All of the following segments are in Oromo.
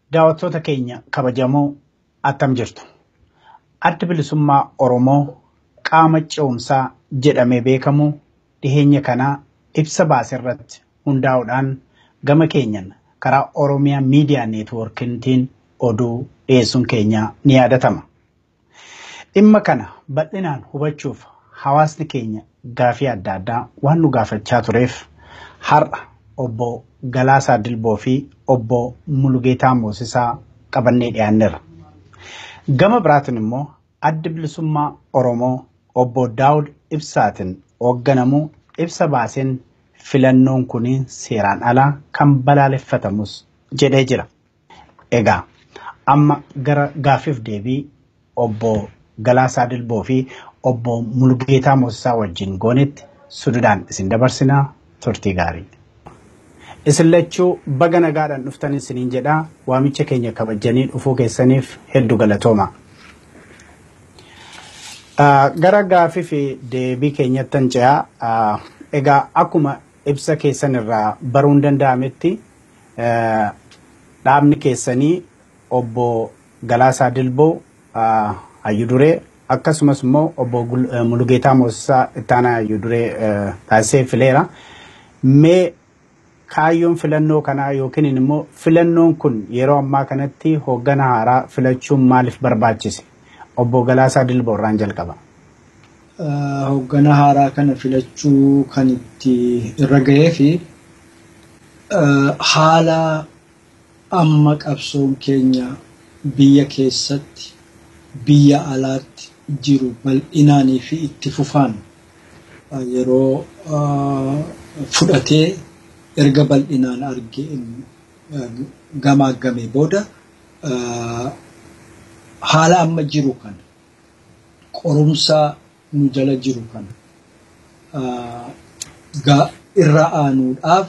Daawwattoota keenya kabajamoo attam jirtu. Adda bilisummaa Oromoo qaama ce'umsaa jedhamee beekamu dhiheenya kanaa ibsa baase irratti hundaa'uudhaan gama keenyan karaa Oromiyaa Miidiyaa Neetwoorkiitiin oduu dhiyeessuun keenya ni yaadatama. Dhimma kana bal'inaan hubachuuf hawaasni keenya gaafii adda addaa waan nu gaafachaa tureef har'a obbo Galaasaa Dilboo fi obbo Mulugeetaa Moosisaa qabannee dhiyaanneerra. Gama biraatiin immoo adda bilisummaa Oromoo obbo Daawud Ibsaatiin hoogganamu ibsa baaseen filannoon kun seeraan alaa kan balaaleffatamus jedhee jira. Egaa amma gara gaafiif deebii obbo Galaasaa Dilboo fi obbo Mulugeetaa Moosisaa wajjin goonetti sududaan isin dabarsinaa turtii gaarii. Isin lachuu baga nagaadhaan dhuftan isiniin jedhaa waamicha keenya kabajanii dhufuu keessaniif hedduu galatooma. Gara gaafii fi deebii keenyattan ce'aa egaa akkuma ibsa keessan irraa baruun danda'ametti dhaabni keessanii obbo Galaasaa Dilboo Hayyuu Duree akkasumas immoo obbo Mulugeetaa Moosisaa ittaanaa Hayyuu Duree taasisee fileera. Mee kaayyoon filannoo kanaa yookiin immoo filannoon kun yeroo ammaa kanatti hooggana haaraa filachuun maaliif barbaachise? Obbo Galaasaa Dilboo irraan jalqaba. Hooggana haaraa kana filachuu kan itti irra ga'ee fi haala amma qabsoon keenya biyya keessatti biyya alaatti jiru bal'inaanii fi itti fufaan yeroo fudhatee erga bal'inaan argee gamaaggamee booda haala amma jiru kana qorumsa nu jala jiru kana irra aanuudhaaf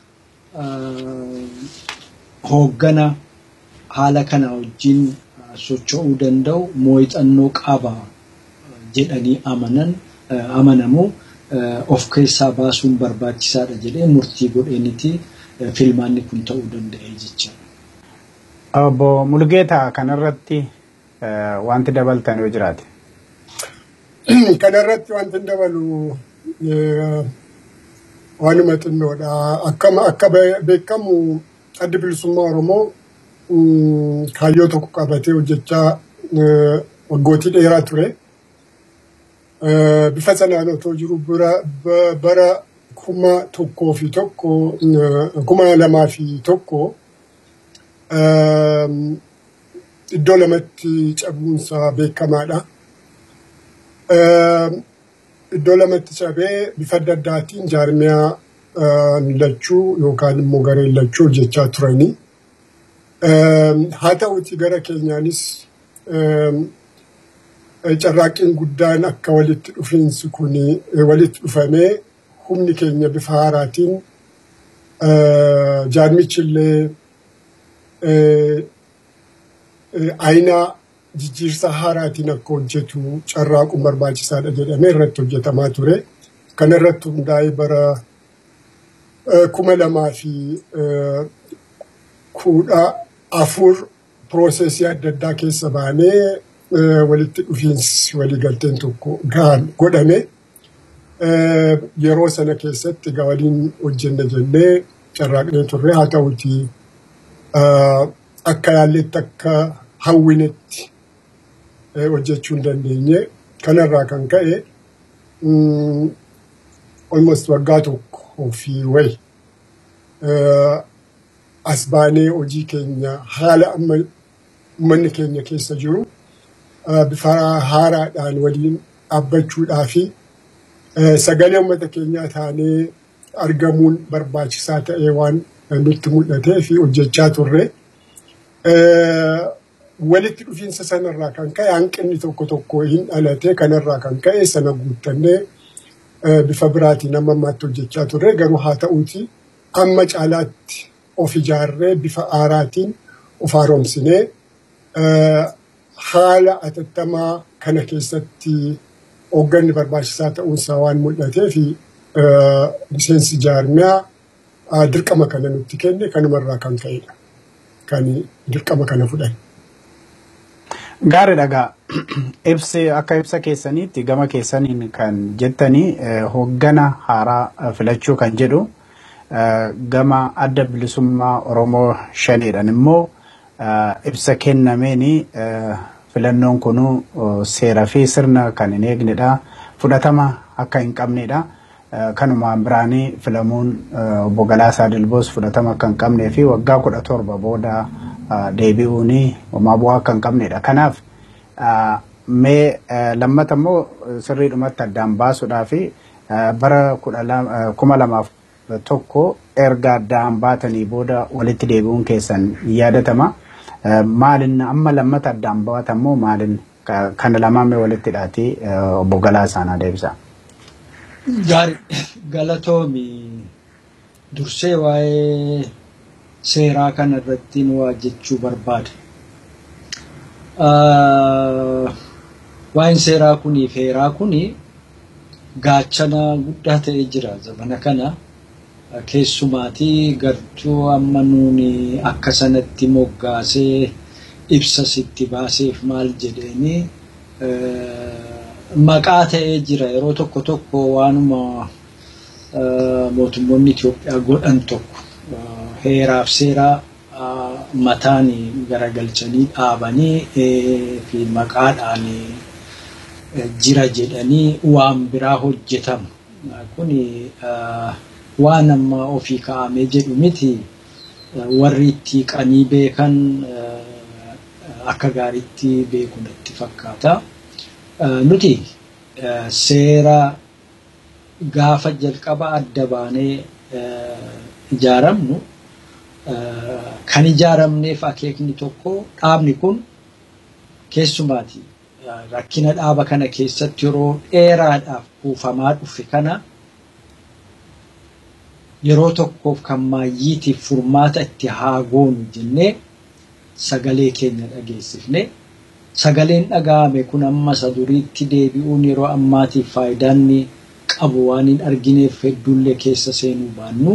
hooggana haala kana wajjin socho'uu danda'u mooxannoo qaba jedhanii amanan amanamu of keessaa baasuun barbaachisaadha jedhee murtii godheenitii filmaanni kun ta'uu danda'e jecha. Obbo Mulugeetaa kanarratti wanti dabaltan yoo jiraate. Kanarratti wanti dabalu waanuma xinnoodha. Akkama akka beekamu addi bilisummaa Oromoo kaayyoo tokko qabatee hojjechaa waggootii dheeraa ture. Bifa sanaan otoo jiru bara kuma tokkoo fi tokko kuma lamaa fi tokko iddoo lamatti cabuunsaa beekamaadha. Iddoo lamatti cabee bifa adda addaatiin jaarmiyaa lachuu yookaan immoo gareen lachuu hojjechaa turanii. Haa ta'uuti gara keenyaanis carraaqqiin guddaan akka walitti dhufiinsi kun walitti dhufamee humni keenya bifa haaraatiin jaarmichillee ayinaa jijjiirsa haaraatiin akka hojjetu carraaquun barbaachisaadha jedhamee irratti hojjetamaa ture. Kana irratti hundaa'ee bara kuma lamaa fi kudha afur piroosesii adda addaa keessa baanee walitti dhufiinsi waliigalteen tokko godhame. Yeroo sana keessatti egaa waliin hojjenna jennee carraaqnee turre haa ta'uti akka yaalletti akka hawwinetti hojjechuu hin dandeenye. Kanarraa kan ka'e almost waggaa tokko fi wayi as baanee hojii keenya haala amma uummanni keenya keessa jiru bifa haaraadhaan waliin dhaabbachuudhaa fi sagalee uummata keenyaa taanee argamuun barbaachisaa ta'ee waan nutti mul'atee fi hojjechaa turre. Walitti dhufiinsa sanarraa kan ka'e hanqinni tokko tokko hin dhalate kanarraa kan ka'e sana guuttannee bifa biraatiin amma ammaatti hojjechaa turre garuu haa ta'uuti amma caalaatti of ijaarree bifa haaraatiin of haaromsinee haala atattamaa kana keessatti hoogganni barbaachisaa ta'uunsaa waan mul'atee fi miseensi jaarmiyaa dirqama kana nutti kenne kanumarraa kan ka'edha. kan dirqama kana fudhan. Gaarii dhagaa ibsi akka ibsa keessaniitti gama keessaniin kan jettanii hoggana haaraa filachuu kan jedhu gama adda bilisummaa Oromoo shaniidhaan immoo ibsa kennameeni filannoon kunuu seeraa fi sirna kan hin eegnedha. Fudhatama akka hin qabnedha. Kanumaan biraanii filamuun obbo Galaasaa Dilboos fudhatama akka hin qabnee fi waggaa kudha torba booda deebi'uun homaa bu'aa akka hin qabnedha. Kanaaf mee lammata immoo sirriidhumatti addaan baasuudhaa fi bara kuma lamaaf tokko erga addaan baatanii booda walitti deebi'uun keessan yaadatama. Maalin amma lammata addaan baatamoo maalin kana lamaan mee walitti hidhaati obbo Galaasaan deebisa. Gaarii galatoomi dursee waa'ee seeraa kana irratti waa jechuu barbaada. Waa'een seeraa kunii fi heeraa kuni gaachana guddaa ta'ee jira zamana kana. Keessumaatii gartuu amma nuuni akka sanatti moggaasee ibsa sitti baaseef maal jedheeni maqaa ta'ee jira yeroo tokko tokko waanuma mootummoonni Itoophiyaa godhan tokko heeraaf seeraa mataan garagalchanii dhaabanii fi maqaadhaan jira jedhanii waan biraa hojjetamu. Kun waan amma ofii kaa'amee jedhu miti warri itti qanii beekan akka gaariitti beeku natti fakkaata. Nuti seera gaafa jalqaba adda baanee ijaaramnu kan ijaaramneef akeekni tokko dhaabni kun keessumaati rakkina dhaaba kana keessatti yeroo dheeraadhaaf kuufamaa dhufe kana yeroo tokkoof kan maayyiitiif furmaata itti haa goonu jennee sagalee keenya dhageessifne. Sagaleen dhaga'ame kun amma isa duriitti deebi'uun yeroo ammaatiif faayidaan qabu waan hin argineef hedduullee keessa seenuu baannu.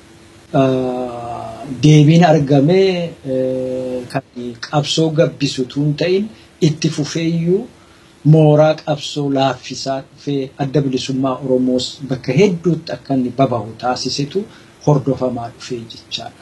Deebiin argamee kan qabsoo gabbisu tun ta'in itti fufeeyyuu mooraa qabsoo laaffisaa dhufee adda bilisummaa Oromoos bakka hedduutti akka inni babahu taasisetu hordofamaa dhufee jechaadha.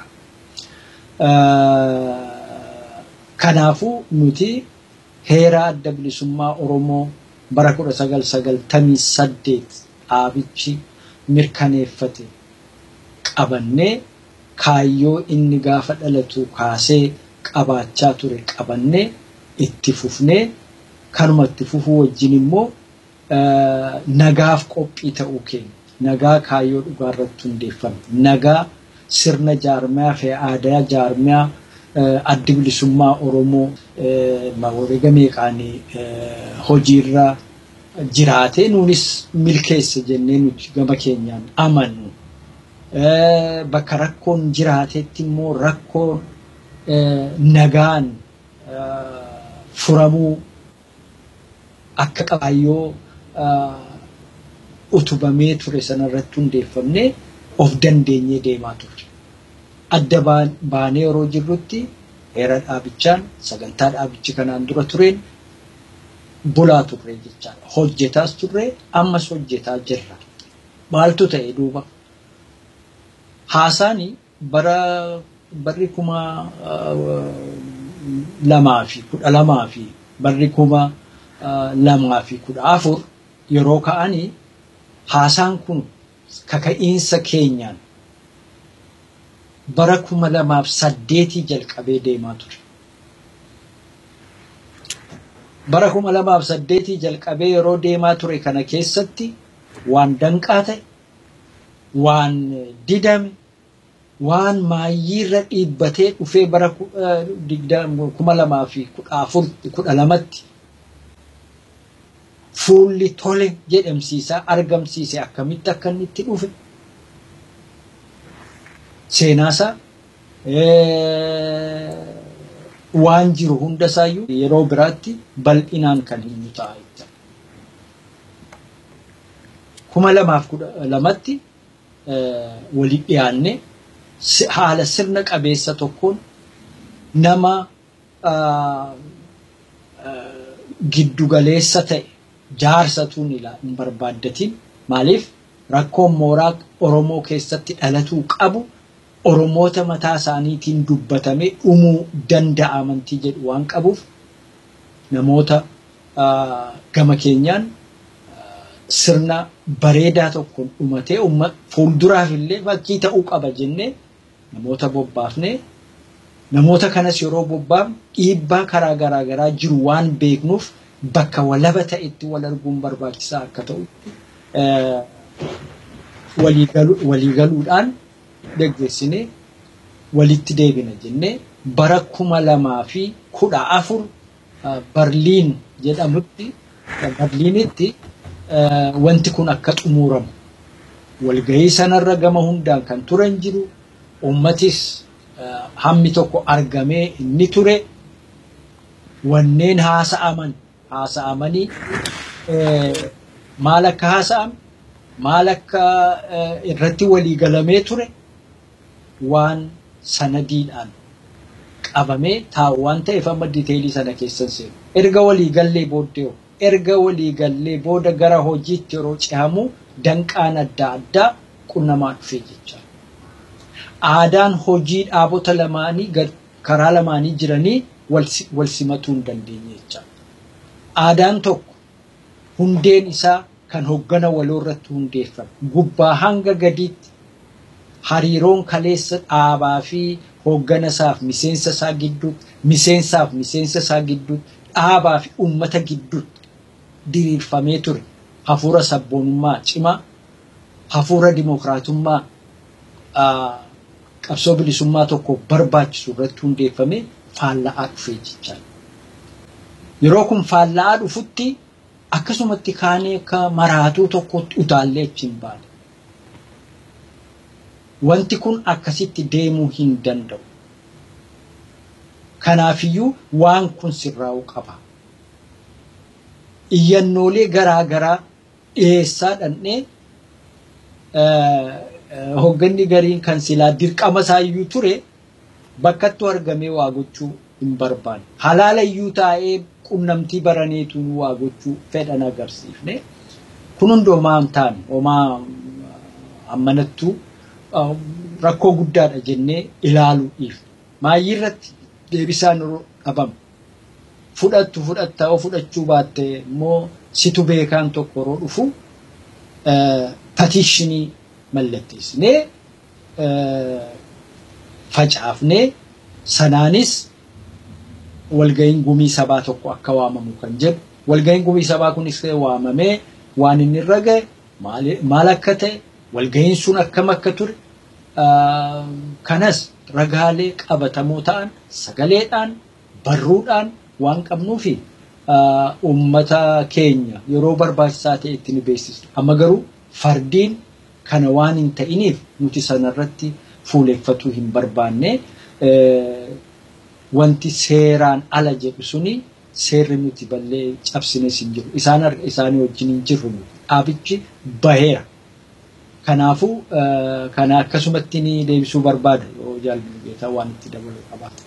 Kanaafuu nuti heera adda bilisummaa Oromoo bara kudha sagal sagaltamii saddeet dhaabichi mirkaneeffate qabannee kaayyoo inni gaafa dhalatu kaasee qabaachaa ture qabannee itti fufnee kanuma itti fufuu wajjin immoo nagaaf qophii ta'uu keenya. Nagaa kaayyoo dhugaa irratti hundeeffame. Nagaa sirna jaarmiyaa fi aadaa jaarmiyaa addi bilisummaa Oromoo wareega meeqaan hojiirra jiraate nuunis milkeessa jennee nuti gama keenyaan amannu. Bakka rakkoon jiraatetti immoo rakkoon nagaan furamuu akka qabaayyoo utubamee ture sanarratti hundeeffamnee of dandeenyee deemaa turre. Adda baanee yeroo jirrutti heera dhaabichaan sagantaa dhaabichi kanaan dura tureen bulaa turre jechaadha. Hojjetaas turre ammas hojjetaa jirra. Maaltu ta'e duuba? Haasaani bara barri kuma lamaa fi kudha lamaa fi barri kuma lamaa fi kudha afur yeroo ka'anii haasaan kun kaka'iinsa keenyaan bara kuma lamaaf saddeetii jalqabee deemaa ture. Bara kuma lamaaf saddeetii jalqabee yeroo deemaa ture kana keessatti waan danqaa ta'e, waan didame, waan maayyiirra dhiibbatee dhufee bara kuma lamaa fi kudha afur kudha lamatti fuulli tole jedhamsiisaa argamsiise akkamitti akka inni itti dhufe seenaasaa waan jiru hundasaayyuu yeroo biraatti bal'inaan kan himu ta'a jechuudha. Kuma lamaaf kudha lamatti walitti dhiyaanne haala sirna qabeessa tokkoon nama ah, ah, giddugaleessa ta'e jaarsatuun ilaa hin barbaaddatin maaliif rakkoon mooraa Oromoo keessatti dhalatuu qabu Oromoota mataa isaaniitiin dubbatamee dhumuu danda'a amantii jedhu waan qabuuf namoota ah, gama keenyaan sirna bareedaa tokkoon dhumatee umma fuulduraaf illee fakkii ta'uu qaba jennee namoota bobbaafnee namoota kanas yeroo bobbaafnu dhiibbaa karaa garaa garaa jiru waan beeknuuf bakka walaba ta'etti wal arguun barbaachisaa akka ta'u eh, walii galu- walii galuudhaan geggeessinee walitti deebina jennee bara kuma lamaa fi kudha afur ah, Barliin jedhamutti Barliinitti eh, wanti kun akka xumuramu walgahii sanarra gama hundaan kan turan jiru ummatis eh, hammi tokko argamee inni ture wanneen haasa'aman haasa'amanii eh, maal akka haasa'ame maal akka eh, irratti walii galamee ture waan sanadiidhaan qabamee taa'u waan ta'eef amma diteelii sana keessan seenu. Erga walii gallee booddee hoo? erga walii gallee booda gara hojiitti yeroo cehamu danqaan adda addaa qunnamaa dhufee jecha. Aadaan hojii dhaabota lamaanii gad- karaa lamaanii jiranii wal si- wal simatuu hin dandeenye jecha. Aadaan tokko hundeen isaa kan hoggana waloo irratti hundeeffame gubbaa hanga gadiitti hariiroon kaleessa dhaabaa fi hoggana isaaf miseensa isaa gidduutti miseensaaf miseensa isaa gidduutti dhaabaa fi uummata gidduutti diriirfamee ture hafuura sabboonummaa cimaa hafuura dimokiraatummaa ah, qabsoo bilisummaa tokko barbaachisu irratti hundeeffamee faalla'aa dhufee jechaa yeroo kun faalla'aa dhufutti akkasumatti kaanee akka maraatuu tokkotti utaallee achi hin baane. Wanti kun akkasitti deemuu hin danda'u. Kanaafiyyuu waan kun sirraa'uu qaba. Iyyannoolee garaa garaa dhiyeessaa dhandhee hogganni gariin kan silaa dirqama isaayyuu ture bakkattu argamee waa gochuu hin barbaanne. Halaala iyyuu taa'ee qunnamtii baraneetu waa gochuu fedhan agarsiifne. Kun hundi homaa hin taane homaa ammanattuu uh, rakkoo guddaadha jennee ilaaluu dhiifne. Maayyii irratti deebisaan yeroo dhabamu. Fudhattu fudhatta yoo fudhachuu baatte immoo situ beekaan tokko yeroo dhufu uh, patiishinii mallatteessinee uh, facaafnee sanaanis walga'iin gumii sabaa tokko akka waamamu kan jedhu walga'iin gumii sabaa kunis waamamee waan inni irra ga'e maali- maal akka ta'e walga'iin sun akkam akka ture ah, kanas ragaalee qabatamoo ta'an sagaleedhaan barruudhaan waan qabnuufi ah, uummata keenya yeroo barbaachisaa ta'e itti ni beeksisna. Amma garuu fardiin kana waan hin ta'iniif nuti sanarratti fuuleeffatuu hin barbaanne eh, wanti seeraan ala jedhu suni seerri nuti ballee cabsines hin jiru. Isaan harka isaanii wajjin hin jirru nuti. Dhaabichi baheera. Kanaafuu eh, kana akkasumatti ni deebisuu barbaada yoo jaallu beekaa waan itti dabalu qabaata.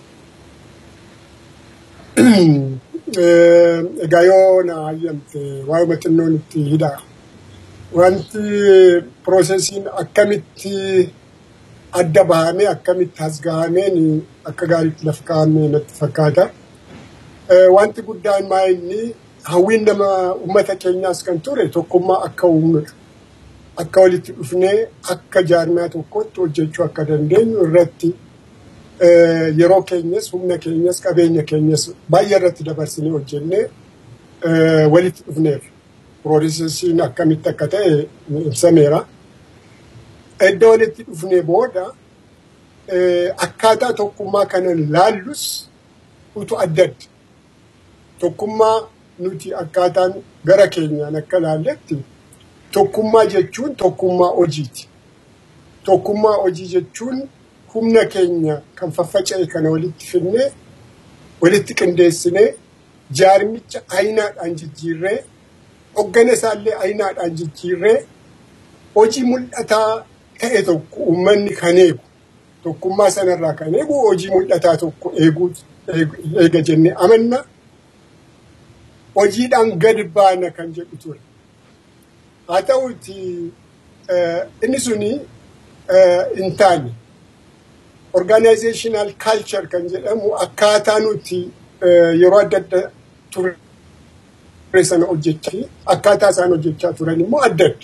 Eh, Egaa yoo na hayyamte waa'uma xinnoon itti hidha. Wanti piroosesiin akkamitti adda bahamee akkamitti as gahameen akka gaariitti lafa kaa'amee natti fakkaata. Eh, Wanti guddaan maa inni hawwiin nama uummata keenyaas kan ture tokkummaa akka uumnudha. Akka walitti dhufnee akka jaarmaa tokkotti hojjechuu akka dandeenyu irratti eh, yeroo keenyas humna keenyas qabeenya keenyas baay'ee irratti dabarsinee hojjennee eh, walitti dhufneef piroosesiin akkamitti akka ta'e ibsameera. Edda walitti dhufnee booda eh, akkaataa tokkummaa kana laallus utu adda adda. Tokkummaa nuti akkaataan gara keenyaan akka laalletti tokkummaa jechuun tokkummaa hojiiti. Tokkummaa hojii jechuun humna keenya kan faffaca'e kana walitti fidnee walitti qindeessinee jaarmicha ayinaadhaan jijjiirree hoggana isaallee ayinaadhaan jijjiirree hojii mul'ataa ta'e tokko uummanni kan eegu tokkummaa sanarraa kan eegu hojii mul'ataa tokko eeguu eega jennee amanna. Hojiidhaan gadi baana kan jedhu ture. Haa ta'uti inni suni hin taane organizational culture kan jedhamu akkaataa nuti yeroo adda adda ture sana hojjechaa akkaataa isaan hojjechaa turan immoo adda adda.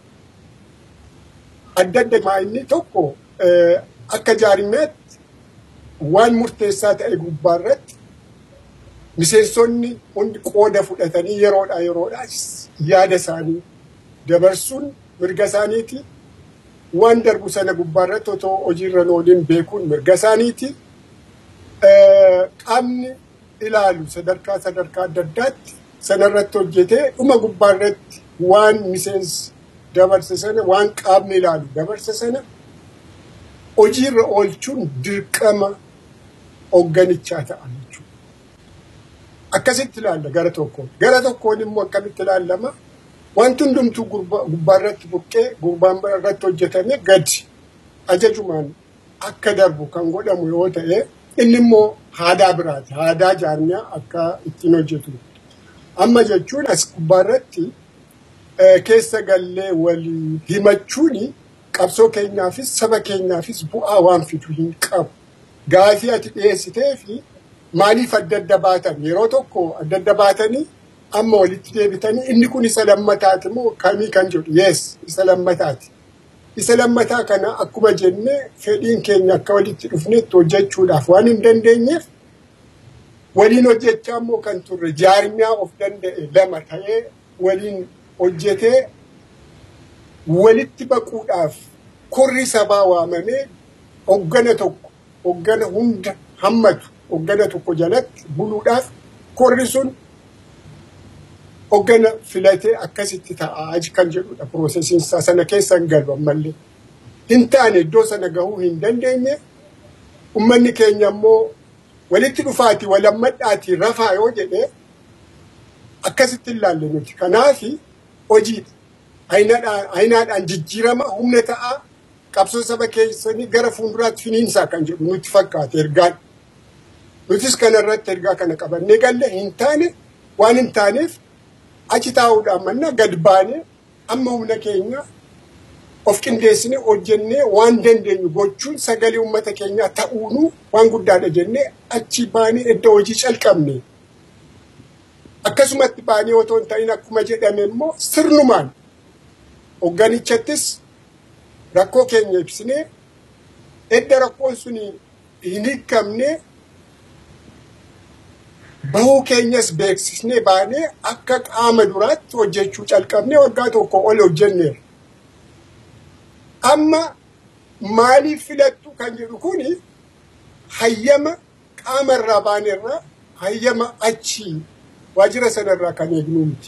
Adda adda maa inni tokko akka jaarmeetti waan murteessaa ta'e gubbaa irratti miseensonni hundi qooda fudhatanii yeroodhaa yeroodhaa yaada isaanii dabarsuun mirga isaaniiti. Waan darbu sana gubbaa irratti otoo hojiirra ooliin beekuun mirga isaaniiti. Qaamni ilaalu sadarkaa sadarkaa adda addaatti sanarratti hojjetee dhuma gubbaa irratti waan miseensi dabarse sana waan qaamni ilaalu dabarse sana hojiirra oolchuun dirqama hoogganichaa ta'a jechuudha. Akkasitti ilaalla gara tokkoon. Gara tokkoon immoo akkamitti ilaallama? Wanti hundumtuu gubbaa irratti buqqee gubbaa irratti hojjetame gadi ajajumaan akka darbu kan godhamu yoo ta'e inni immoo aadaa biraati. Aadaa jaarmiyaa akka ittiin hojjetu. Amma jechuun as gubbaa irratti keessa gallee walii himachuun qabsoo keenyaafis saba keenyaafis bu'aa waan fidu hin qabu. Gaafii ati dhiyeessitee fi maaliif adda adda baatan yeroo tokko adda adda baatanii amma walitti deebitanii inni kun isa lammataati moo kamii kan jedhu yes isa lammataati. Isa lammataa kana akkuma jenne fedhiin keenya akka walitti dhufnetti hojjechuudhaaf waan hin dandeenyeef waliin hojjechaa immoo kan turre jaarmiyaa of danda'e lama ta'ee waliin hojjetee walitti baquudhaaf korri sabaa waamamee hoggana tokko hoggana hunda hammatu hoggana tokko jalatti buluudhaaf korri sun hoggana filatee akkasitti ta'aa kan jedhudha piroosesiin isaa sana keessa hin galu ammallee. Hin taane iddoo sana gahuu hin dandeenye ummanni keenya immoo walitti dhufaati walammadhaati rafaa yoo jedhee akkasitti ilaalle nuti. Kanaafi hojiidha. Ayinaadhaan jijjiirama humna ta'aa qabsoo saba keessanii gara fuulduraatti finiinsaa kan jedhu nutti fakkaate ergaan. Nutis kanarratti ergaa kana qabannee galle hin taane waan hin taaneef achi taa'uudhaan manna gad baanee amma humna keenya of qindeessine hojjennee waan dandeenyu gochuun sagalee uummata keenyaa ta'uunu waan guddaadha jennee achi baanee edda hojii calqabne. Akkasumatti baanee otoo hin ta'in akkuma jedhame immoo sirnumaan hoogganichattis rakkoo keenya ibsinee edda rakkoon sun hin hiikamne bahuu keenyas beeksisnee baanee akka qaama duraatti hojjechuu calqabnee waggaa tokko ol hojjenneera. Amma maaliif filattu kan jedhu kuni hayyama qaama irraa baanerraa hayyama achii waajjira sanarraa kan eegnu miti.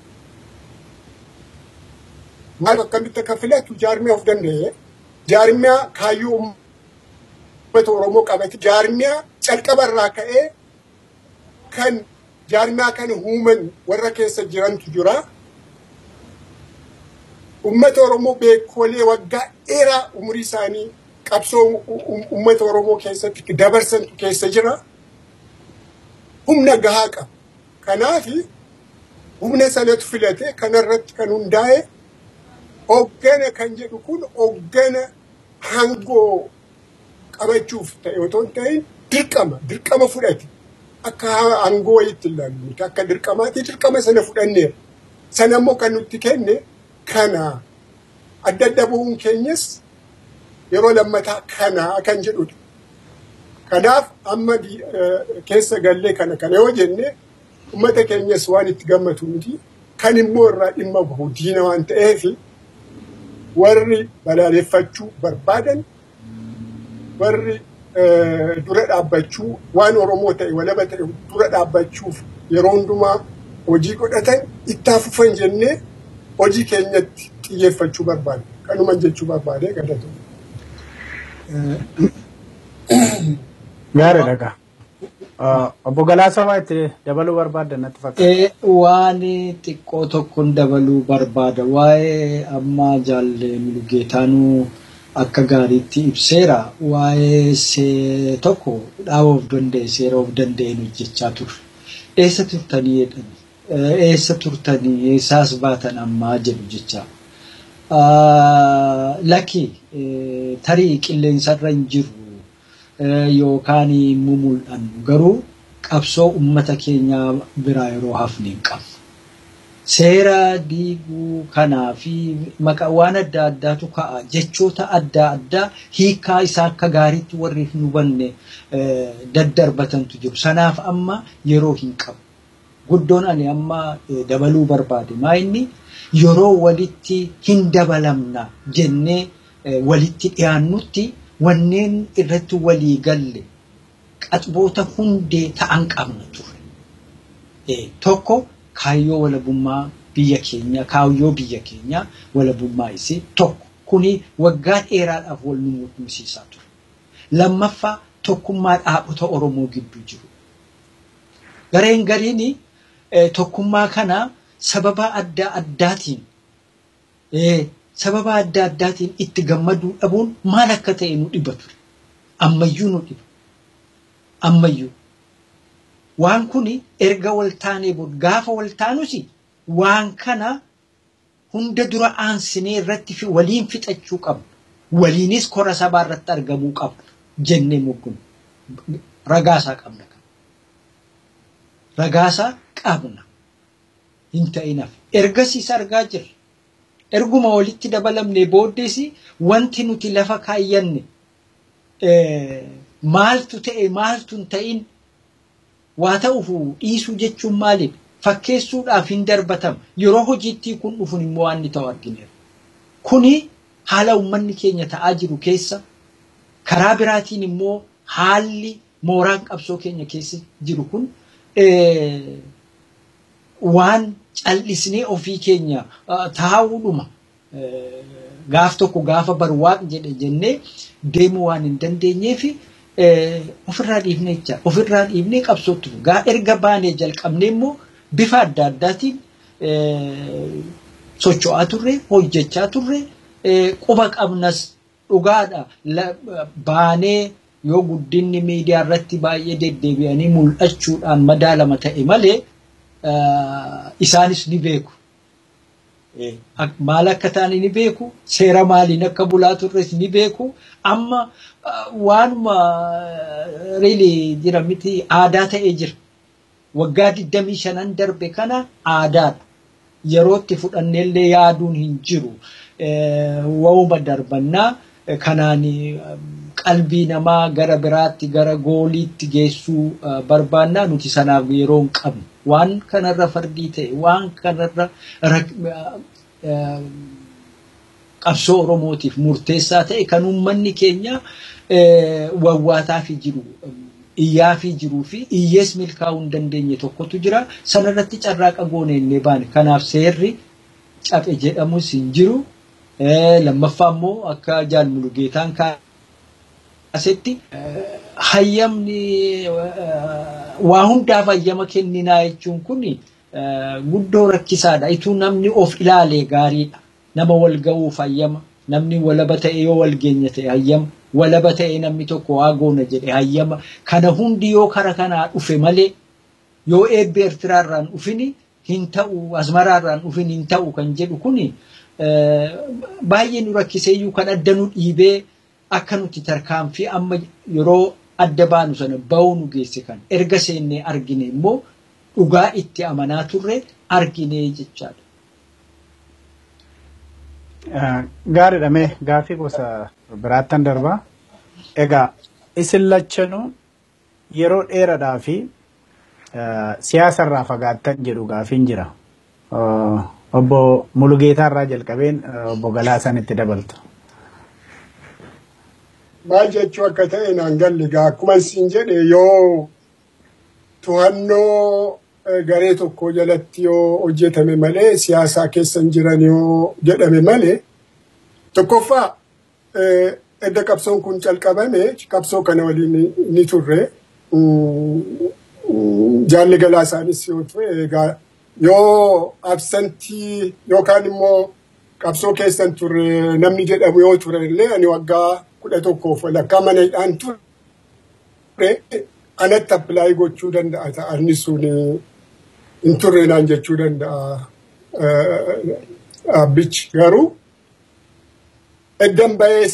Maal akkamitti akka filatu jaarmiyaa of danda'e jaarmiyaa kaayyoo uummata Oromoo qabate jaarmiyaa calqabarraa ka'ee kan jaarmiyaa kana uuman warra keessa jirantu jira. Uummata Oromoo beekolee waggaa dheeraa umurii isaanii qabsoo uummata Oromoo keessatti dabarsantu keessa jira. Humna gahaa qaba. Kanaafi humna sanatu filate kanarratti kan hundaa'e hoggana kan jedhu kun hoggana hangoo qabachuuf ta'e otoo hin ta'in dirqama dirqama fudhate. akka aangoo wayiitti ilaallu miti akka dirqamaatti dirqama sana fudhanneera. Sana immoo kan nutti kenne kana adda adda bu'uun keenyas yeroo lammataa kana kan jedhudha. Kanaaf amma keessa gallee kana kana yoo jenne uummata keenyas waan itti gammatu miti kan immoo irraa dhimma bahu diina waan ta'eef warri balaaleffachuu barbaadan warri dura dhaabbachuu waan Oromoo ta'e walaba ta'e dura dhaabbachuuf yeroo hundumaa hojii godhatan itti fufan jennee hojii keenyatti xiyyeeffachuu barbaade. Kanuman jechuu barbaade gadatu. Gaariidha gaa. Obbo Galaasaa waa itti dabaluu barbaadda natti fakkaata. Waan xiqqoo tokkoon dabaluu barbaada. Waa'ee amma jaalle Mulugeetaanuu akka gaariitti ibseera waa'ee tokko dhaaba of danda'e seera of danda'een hojjechaa turre. Eessa turtanii jedhani? Eessa turtanii eessaas baatan ammaa jedhu jecha. Lakki tarii qilleensarra hin jiru yookaan immoo mul'annu garuu qabsoo uummata keenyaa biraa yeroo hafne hin qabnu. Seera diiguu kanaa fi maqaa waan adda addaatu ka'a jechoota adda addaa hiikaa isaa akka gaariitti warri hin hubanne daddarbatantu jiru. Sanaaf amma yeroo hin qabu. Guddoon ani amma dabaluu barbaade maa inni yeroo walitti hin dabalamna jennee walitti dhiyaannutti wanneen irratti walii galle qaxboota hundee ta'an qabna ture. Tokko kaayyoo walabummaa biyya keenya kaayyoo biyya keenya walabummaa isii tokko kuni waggaa dheeraadhaaf wal nu mul'isiisaa ture. Lammaffaa tokkummaa dhaabota Oromoo gidduu jiru. Gareen gariin tokkummaa kana sababa adda addaatiin sababa adda addaatiin itti gammaduu dhabuun maal akka ta'e nu dhiba ture. Ammayyuu nu dhiba. Ammayyuu. Waan kun erga wal taanee booda gaafa wal taanus waan kana hunda dura aansinee irratti fi waliin fixachuu qabna. Waliinis kora sabaa irratti argamuu qabna jennee muggun ragaasaa qabna. Ragaasaa qabna. Hin ta'inaaf. Ergasiis argaa jirra. Erguma walitti dabalamnee booddees wanti nuti lafa kaayyanne maaltu ta'e maaltu hin ta'in waa ta'uuf dhiisuu jechuun maalidha? Fakkeessuudhaaf hin darbatama. Yeroo hojiitti kun dhufuun immoo waan inni ta'u argineera. Kuni haala uummanni keenya ta'aa jiru keessa karaa biraatiin immoo haalli mooraan qabsoo keenya keessa jiru kun waan callisnee ofii keenya taa'uudhuma gaaf tokko gaafa barwaaq jedhe jennee deemuu waan hin dandeenyeefi ofirraa dhiifnee jecha ofirraa dhiifnee qabsootti gaa erga baanee jalqabnee immoo bifa adda addaatiin socho'aa turre hojjechaa turre quba qabnas dhugaadha baanee yoo guddinni miidiyaa irratti baay'ee deddeebi'anii mul'achuudhaan madaalama ta'e malee isaanis ni beeku. Maal akka ta'an ni beeku, seera maaliin akka bulaa turres ni beeku. Amma waanuma riilii jira miti aadaa ta'ee jira. Waggaa 25 darbe kana aadaadha. Yerootti fudhanneellee yaaduun hin jiru. Wauma darbannaa kanaan qalbii namaa gara biraatti gara gooliitti geessuu barbaannaa nuti sanaaf yeroo hin qabnu. Waan kanarra fardii ta'e, waan kanarra qabsoo Oromootiif murteessaa ta'e kan uummanni keenya wawwaataa fi jiru. iyyaa fi jiruu fi iyyees milkaa'uu hin dandeenye tokkotu jira. Sanarratti carraaqa goone illee baane. Kanaaf seerri cabe jedhamus hin jiru. Lammaffaa immoo akka jaalmulugeetaan kaasetti hayyamni waa hundaaf hayyama kenninaa jechuun kun guddoo rakkisaadha. Ituu namni of ilaalee gaariidha. Nama wal ga'uuf hayyama. Namni walaba ta'e yoo wal geenya ta'e hayyama. walaba ta'e namni tokko waa goona jedhe hayyama. Kana hundi yoo kara kanaa dhufe malee yoo eebbi Eertiraarraan dhufini hin ta'u, Asmaraarraan dhufin hin ta'u kan jedhu kuni baay'ee nu rakkiseeyyuu kan adda nu dhiibee akka nuti tarkaanfii amma yeroo adda baanu sana ba'uu nu geesse kan erga seennee argine immoo dhugaa itti amanaa turre argine jechaadha. Gaariidha mee gaaffii gosa biraattan darbaa. Egaa isin lachanuu yeroo dheeraadhaa fi siyaasarraa fagaattan jedhu gaaffiin jira. Obbo Mulugeetaarraa jalqabeen obbo Galaasan itti dabaltu. Maal jechuu akka ta'e naan galle egaa akkuma isin jedhe yoo to'annoo garee tokko jalatti yoo hojjetame malee siyaasaa keessa hin jiran yoo jedhame malee tokkoffaa edda qabsoon kun calqabame qabsoo kana waliin ni turre jaalli galaasaanis yoo ture egaa yoo absantii yookaan immoo qabsoo keessan turre namni jedhamu yoo ture illee ani waggaa kudha tokkoof walakkaa mana hidhaan ture anatti appilaayii gochuu danda'a ta'anni sun hin turre naan jechuu danda'a abbichi garuu eddan ba'ees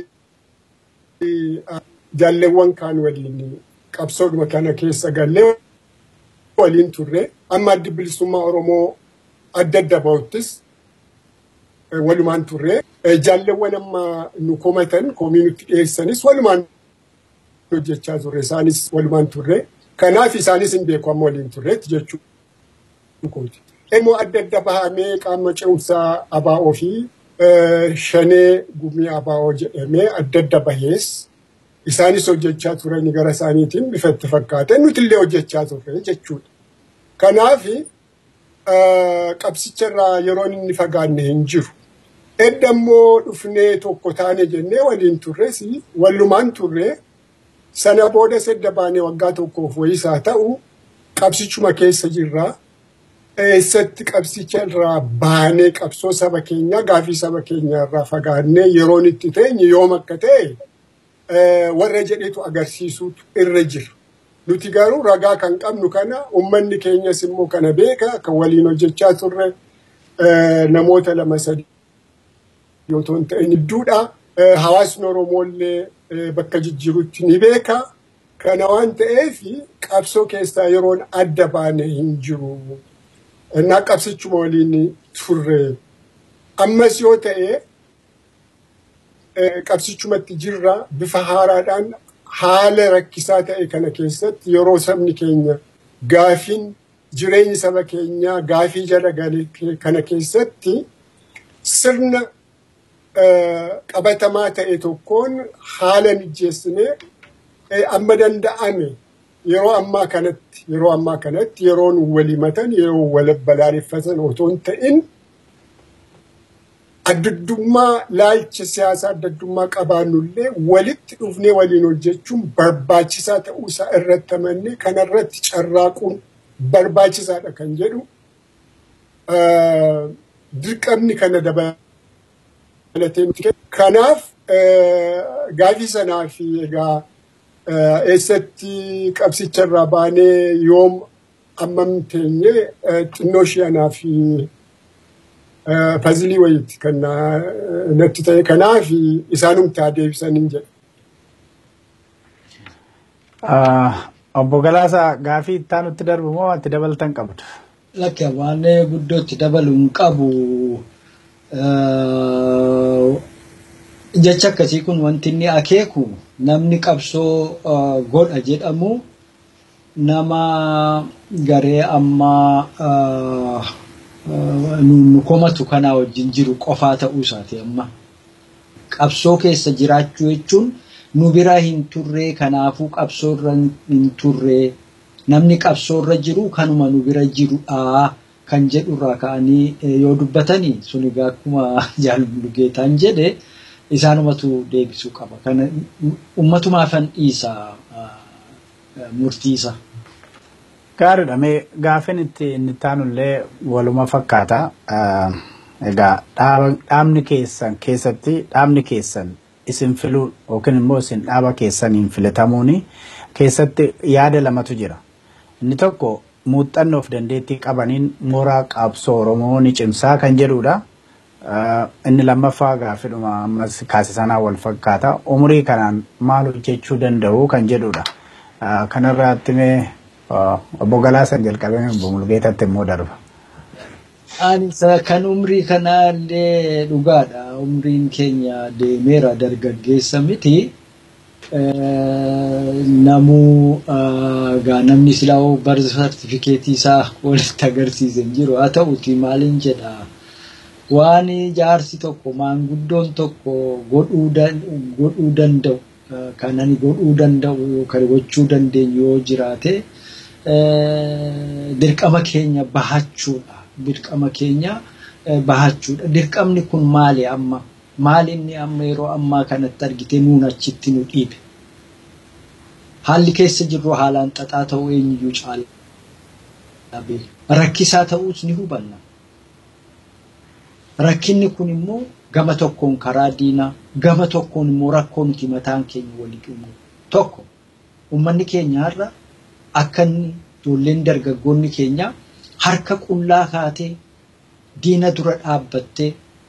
jaalleewwan kaan waliin qabsoodhuma kana keessa gallee waliin turre amma addi bilisummaa Oromoo adda adda ba'uttis walumaan turre jaalleewwan amma nu komatan komii nutti dhiyeessanis walumaan hojjechaa turre isaanis walumaan turre kanaaf isaanis hin beeku amma waliin turreetti jechuudha. Immoo adda adda bahamee qaama ce'umsaa abaa'oo fi shanee gumii abaa'oo jedhamee adda adda bahees isaanis hojjechaa turani gara isaaniitiin bifa itti fakkaate nuti illee hojjechaa turre jechuudha. Kanaaf qabsicharraa yeroon inni fagaanne hin jiru. Edda immoo dhufnee tokko taane jennee waliin turres wallumaan turre sana booda sedda baanee waggaa tokkoof wayisaa ta'u qabsichuma keessa jirraa. eessatti qabsicharraa baanee qabsoo saba keenyaa gaafii saba keenyaa irraa fagaannee yeroon itti teenye yoom akka ta'e warra jedhetu agarsiisuutu irra jira. Nuti garuu ragaa kan qabnu kana uummanni keenyas immoo kana beeka kan waliin hojjechaa turre namoota lama sadi yoo ta'an ta'in hedduudha. Hawaasni Oromoollee bakka jijjiirutti ni beeka. Kana waan ta'eef qabsoo keessaa yeroon adda baane hin jiru. እና qabsichuma waliin turre ammas yoo ta'e qabsichumatti jirra bifa haaraadhaan haala rakkisaa ta'e kana keessatti yeroo sabni keenya gaafiin jireenyi saba keenyaa gaafii jala gale kana keessatti sirna qabatamaa ta'e tokkoon haala mijeessinee amma danda'ame yeroo ammaa kanatti yeroo ammaa kanatti yeroon walimatan yeroo wal balaaleffatan otoo hin ta'in addaddummaa laalcha siyaasaa addaddummaa qabaannullee walitti dhufnee waliin hojjechuun barbaachisaa ta'uu isaa irratti amannee kanarratti carraaquun barbaachisaadha kan jedhu dirqamni kana dabalatee nuti kanaaf gaafii sanaa fi egaa eessatti qabsicharraa baanee yoom ammam teenye xinnoo ishee anaa fi pazilii wayiiti kan natti ta'e kanaaf isaanumtaa deebisaniin jedha. Obbo Galaasaa gaafii itti aanutti darbu moo ati dabaltan qabdu? Lakki waan guddootti dabalu hin qabu. Jecha akkasii kun wanti inni akeeku namni qabsoo godha jedhamu nama garee ammaa nu komatu kanaa wajjin jiru qofaa ta'uu isaati amma. Qabsoo keessa jiraachuu jechuun nu bira hin turree kanaafuu qabsoorra hin turree namni qabsoorra jiru kanuma nu bira jirudha kan jedhurraa ka'anii yoo dubbatanii sun egaa akkuma jaallugeetaan jedhe isaanumatu deebisuu qaba. Kana ummatumaafan dhiisa murtiisa. Gaariidha. Mee gaafin itti inni taanullee waluma fakkaata. Egaa dhaabni keessan keessatti dhaabni keessan isin filuu yookiin immoo isin dhaaba keessaniin filatamuun keessatti yaada lamatu jira. Inni tokko muuxannoof dandeettii qabaniin mooraa qabsoo Oromoo ni cimsaa kan jedhudha. Inni lammaffaa gaafidhuma ammas kaasisanaa wal fakkaata. Umurii kanaan maal hojjechuu danda'u kan jedhudha. Kanarraatti mee obbo Galaasan jalqabee obbo Mulgeetatti immoo darba. Ani kan umrii kanaallee dhugaadha. Umriin keenya deemeera dargaggeessa miti. Namuu gaa namni silaa bar sartifikeetii isaa walitti agarsiisan jiru. Haa ta'uti maaliin jedhaa. waan jaarsi tokko maanguddoon tokko godhuu danda'u kan ani godhuu danda'u yookaan gochuu dandeenyu yoo jiraate dirqama keenya bahachuudha. Dirqama keenya bahachuudha. Dirqamni kun maali amma? Maali inni amma yeroo ammaa kanatti argite nuun achitti nu dhiibe? Haalli keessa jirru haalaan xaxaa ta'uu eenyuyyuu caala. Rakkisaa ta'uus ni hubanna. Rakkinni kun immoo gama tokkoon karaa diinaa, gama tokkoon immoo rakkoo nuti mataan keenya walitti uumu. Tokko uummanni keenya har'a akka inni ijoolleen dargaggoonni keenya harka qullaa kaatee diina dura dhaabbattee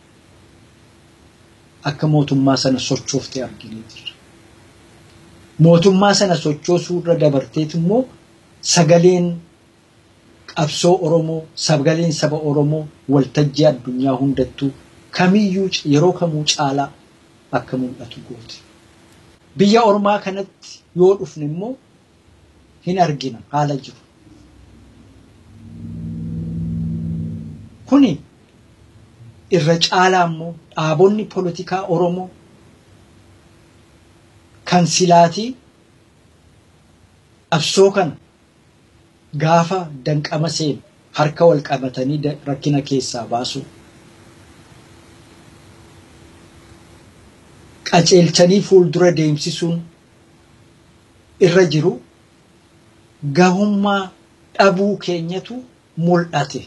akka mootummaa sana sochooftee arginee jirra. Mootummaa sana sochoosuu irra dabarteet immoo sagaleen qabsoo Oromoo, sagaleen saba Oromoo waltajjii addunyaa hundattuu kamiyyuu yeroo kamuu caalaa akka mul'atu gooti. Biyya ormaa kanatti yoo dhufne immoo hin argina haala jiru. Kuni irra caalaa immoo dhaabonni polotikaa Oromoo kan silaatii qabsoo kana gaafa danqama seenu harka wal qabatanii rakkina keessaa baasu. Qaceelchanii fuuldura deemsisuun irra jiru gahummaa dhabuu keenyatu mul'ate.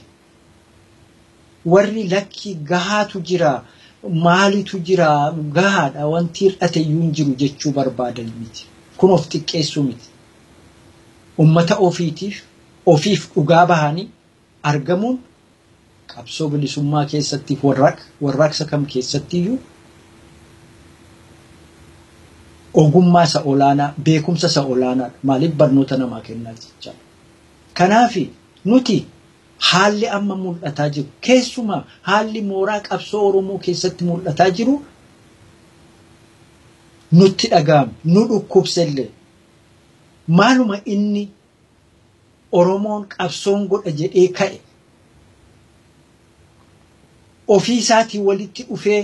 Warri lakki gahaatu jira maalitu jira gahaadha wanti hir'ate iyyuu hin jiru jechuu barbaadan miti. Kun of xiqqeessuu miti. Ummata ofiitiif ofiif dhugaa bahanii argamuun qabsoo bilisummaa keessattiif warraaqsa kam keessattiyyuu ogummaa isa olaanaa beekumsa isa olaanaadha. Maaliif barnoota namaa kennaa jechaa. Kanaafi nuti haalli amma mul'ataa jiru keessumaa haalli mooraa qabsoo Oromoo keessatti mul'ataa jiru nutti dhaga'ame nu dhukkubsellee maaluma inni Oromoon qabsoon godha jedhee ka'e ofii isaatii walitti dhufee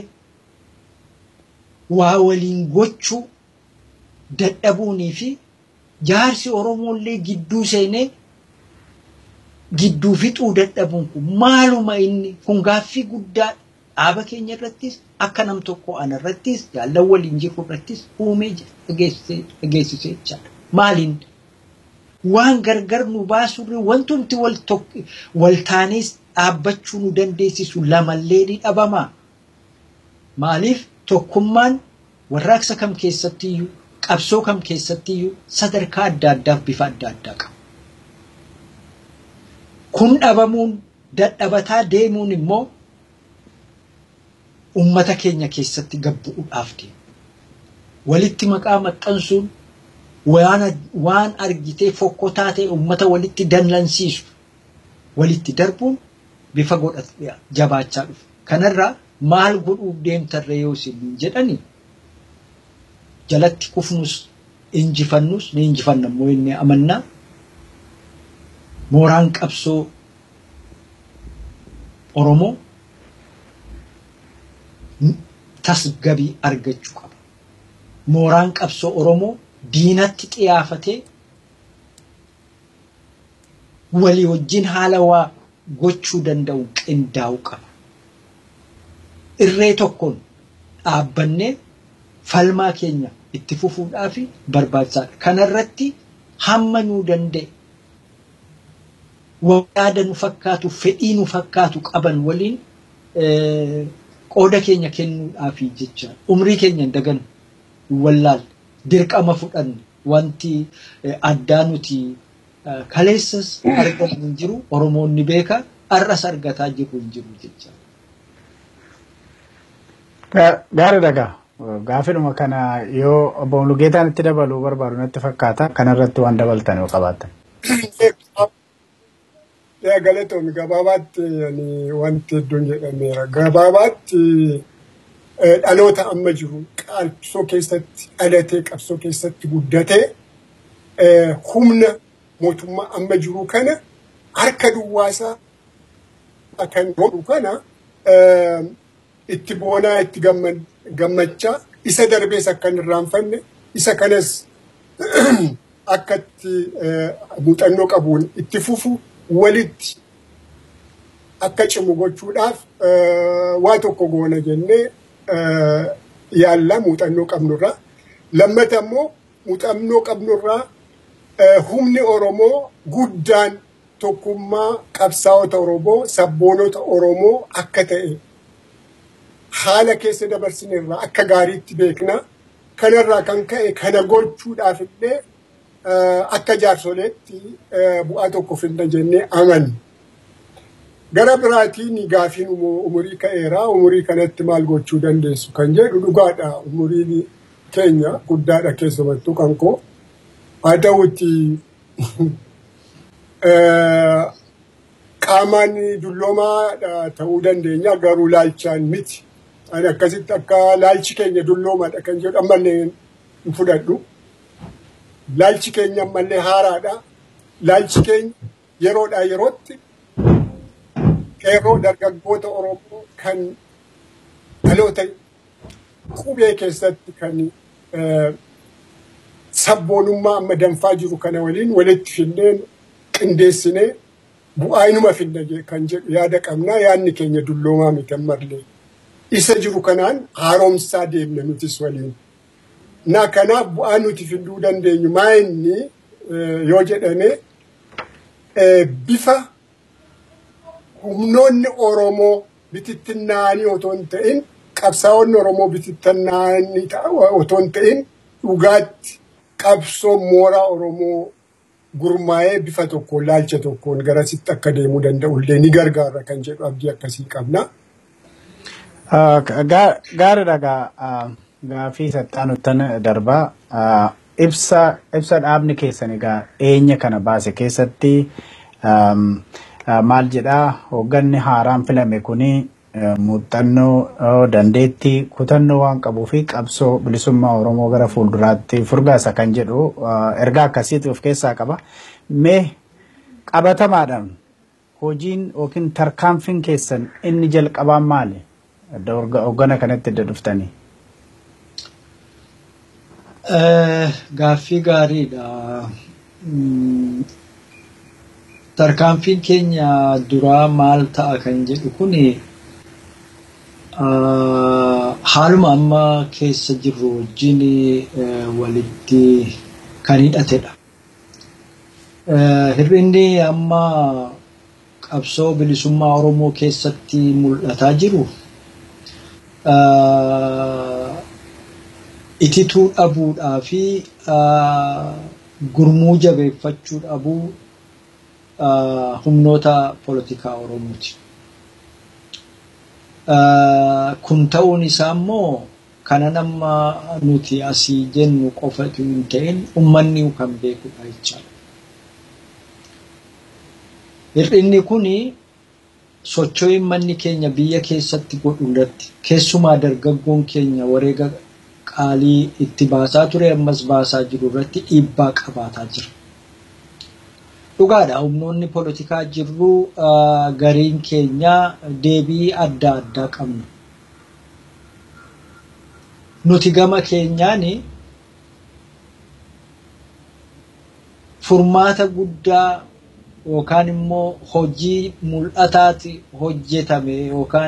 waa waliin gochuu dadhabuunii fi jaarsi Oromoollee gidduu seenee gidduu fixuu dadhabuun kun maaluma inni kun gaaffii guddaa dhaaba keenya irrattis akka nam tokko ana irrattis jaallan waliin jiru irrattis uumee dhageessisee jechaadha. Maaliin waan gargar nu baasurri wanti nuti wal taanees dhaabbachuu nu dandeessisu lamallee ni dhabamaa. Maaliif tokkummaan warraaqsa kam keessattiyyuu qabsoo kam keessattiyyuu sadarkaa adda addaaf bifa adda addaa qaba. Kun dhabamuun dadhabataa deemuun immoo ummata keenya keessatti gabbu'uudhaaf deema. Walitti maqaa maxxansuun waan argitee fokkotaa ta'e ummata walitti dallansiisu walitti darbuun bifa godhatee jabaachaa dhufa. Kanarraa maal godhuuf deemtarree yoo isin jedhani jalatti kufnus injifannus ni injifanna immoo inni amannaa mooraan qabsoo Oromoo tasgabii argachuu qaba. Mooraan qabsoo Oromoo diinatti xiyaafatee walii wajjin haala waa gochuu danda'u qindaa'uu qaba. Irree tokkoon dhaabbannee falmaa keenya itti fufuudhaaf barbaachisaadha. Kanarratti hamma nuu danda'e yaada nu fakkaatu fedhii nu fakkaatu qaban waliin qooda keenya kennuudhaaf jecha umrii keenya dagan wallaal dirqama fudhanne wanti addaa nuti kaleessas argamu hin jiru oromoonni beeka har'as argataa jiru hin jiru jecha. Gaarii dhagaa. Gaafidhuma kana yoo obbo Lugeetaan itti dabaluu barbaadu natti fakkaata. Kanarratti waan dabaltan yoo qabaatan. Galatoomii gabaabaatti wanti hedduun jedhameera. Gabaabaatti dhaloota amma jiru qabsoo keessatti dhalatee qabsoo keessatti guddatee humna mootummaa amma jiru kana harka duwwaasaa kan godhu kana itti boonaa itti gammachaa isa darbees akka hin irraanfanne isa kanas akka itti muuxannoo qabuun itti fufu walitti akka cimu gochuudhaaf waa tokko goona jennee yaalla muuxannoo qabnurraa. Lammata immoo muuxannoo qabnurraa humni Oromoo guddaan tokkummaa qabsaa'ota Oromoo sabboonota Oromoo akka ta'e haala keessa dabarsinerraa akka gaariitti beekna. Kanarraa kan ka'e kana gochuudhaaf illee akka jaarsoleetti bu'aa tokko finna jennee amanna. Gara biraatiin gaafiin umurii ka'eera. Umurii kanatti maal gochuu dandeessu kan jedhu dhugaadha. Umuriin keenya guddaadha keessumattuu kan koo. Haa ta'utti qaamaan dulloomaa ta'uu dandeenya garuu laalchaan miti. Ani akkasitti akka laalchi keenya dulloomaadha kan jedhu ammallee hin fudhadhu. Laalchi keenya ammallee haaraadha. Laalchi keenya yeroodhaa yerootti qeerroo dargaggoota Oromoo kan dhaloota qubee keessatti kan sabboonummaa amma danfaa jiru kana waliin walitti finnee qindeessinee bu'aa inuma finna kan jedhu yaada qabnaa yaadni keenya dulloomaa miti ammallee. Isa jiru kanaan haaromsaa deemna nutis waliin. Na kanaaf bu'aa nuti fiduu dandeenyu maa inni yoo jedhame bifa humnoonni Oromoo bitittinnaanii otoo hin ta'in qabsaa'onni Oromoo bitittinnaanii otoo hin ta'in dhugaatti qabsoo mooraa Oromoo gurmaa'ee bifa tokkoon laalcha tokkoon garasitti akka deemuu danda'u illee ni gargaara kan jedhu abdii akkasii qabna. Gaariidha gaa gaafii saxxaanuttan darbaa ibsa ibsa dhaabni keessan egaa eenya kana baase keessatti maal jedhaa hoogganni haaraan filame kuni muuxannoo dandeettii kutannoo waan qabuu fi qabsoo bilisummaa Oromoo gara fuulduraatti furgaasa kan jedhu ergaa akkasiitu of keessaa qaba. Mee qabatamaadhaan hojiin yookiin tarkaanfiin keessan inni jalqabaan maali? Hooggana kanatti adda dhuftanii. Gaaffii gaariidha. Tarkaanfiin keenya duraa maal ta'a kan jedhu kuni haaluma amma keessa jirru wajjin walitti kan hidhatedha. Hir'inni amma qabsoo bilisummaa Oromoo keessatti mul'ataa jiru itituu dhabuudhaa fi gurmuu jabeeffachuu dhabuu humnoota poolitikaa Oromooti. Kun ta'uun isaa immoo kana nama nuti asii jennu qofatu hin ta'in uummanni kan beekudha jechaadha. Hir'inni kun socho'ii manni keenya biyya keessatti godhu irratti keessumaa dargaggoon keenya wareega qaalii itti baasaa ture ammas baasaa jiru irratti dhiibbaa qabaataa jira. Dhugaadha humnoonni poolitikaa jirru gariin keenya deebii adda addaa qabna. Nuti gama keenyaan furmaata guddaa yookaan immoo hojii mul'ataati hojjetame yookaan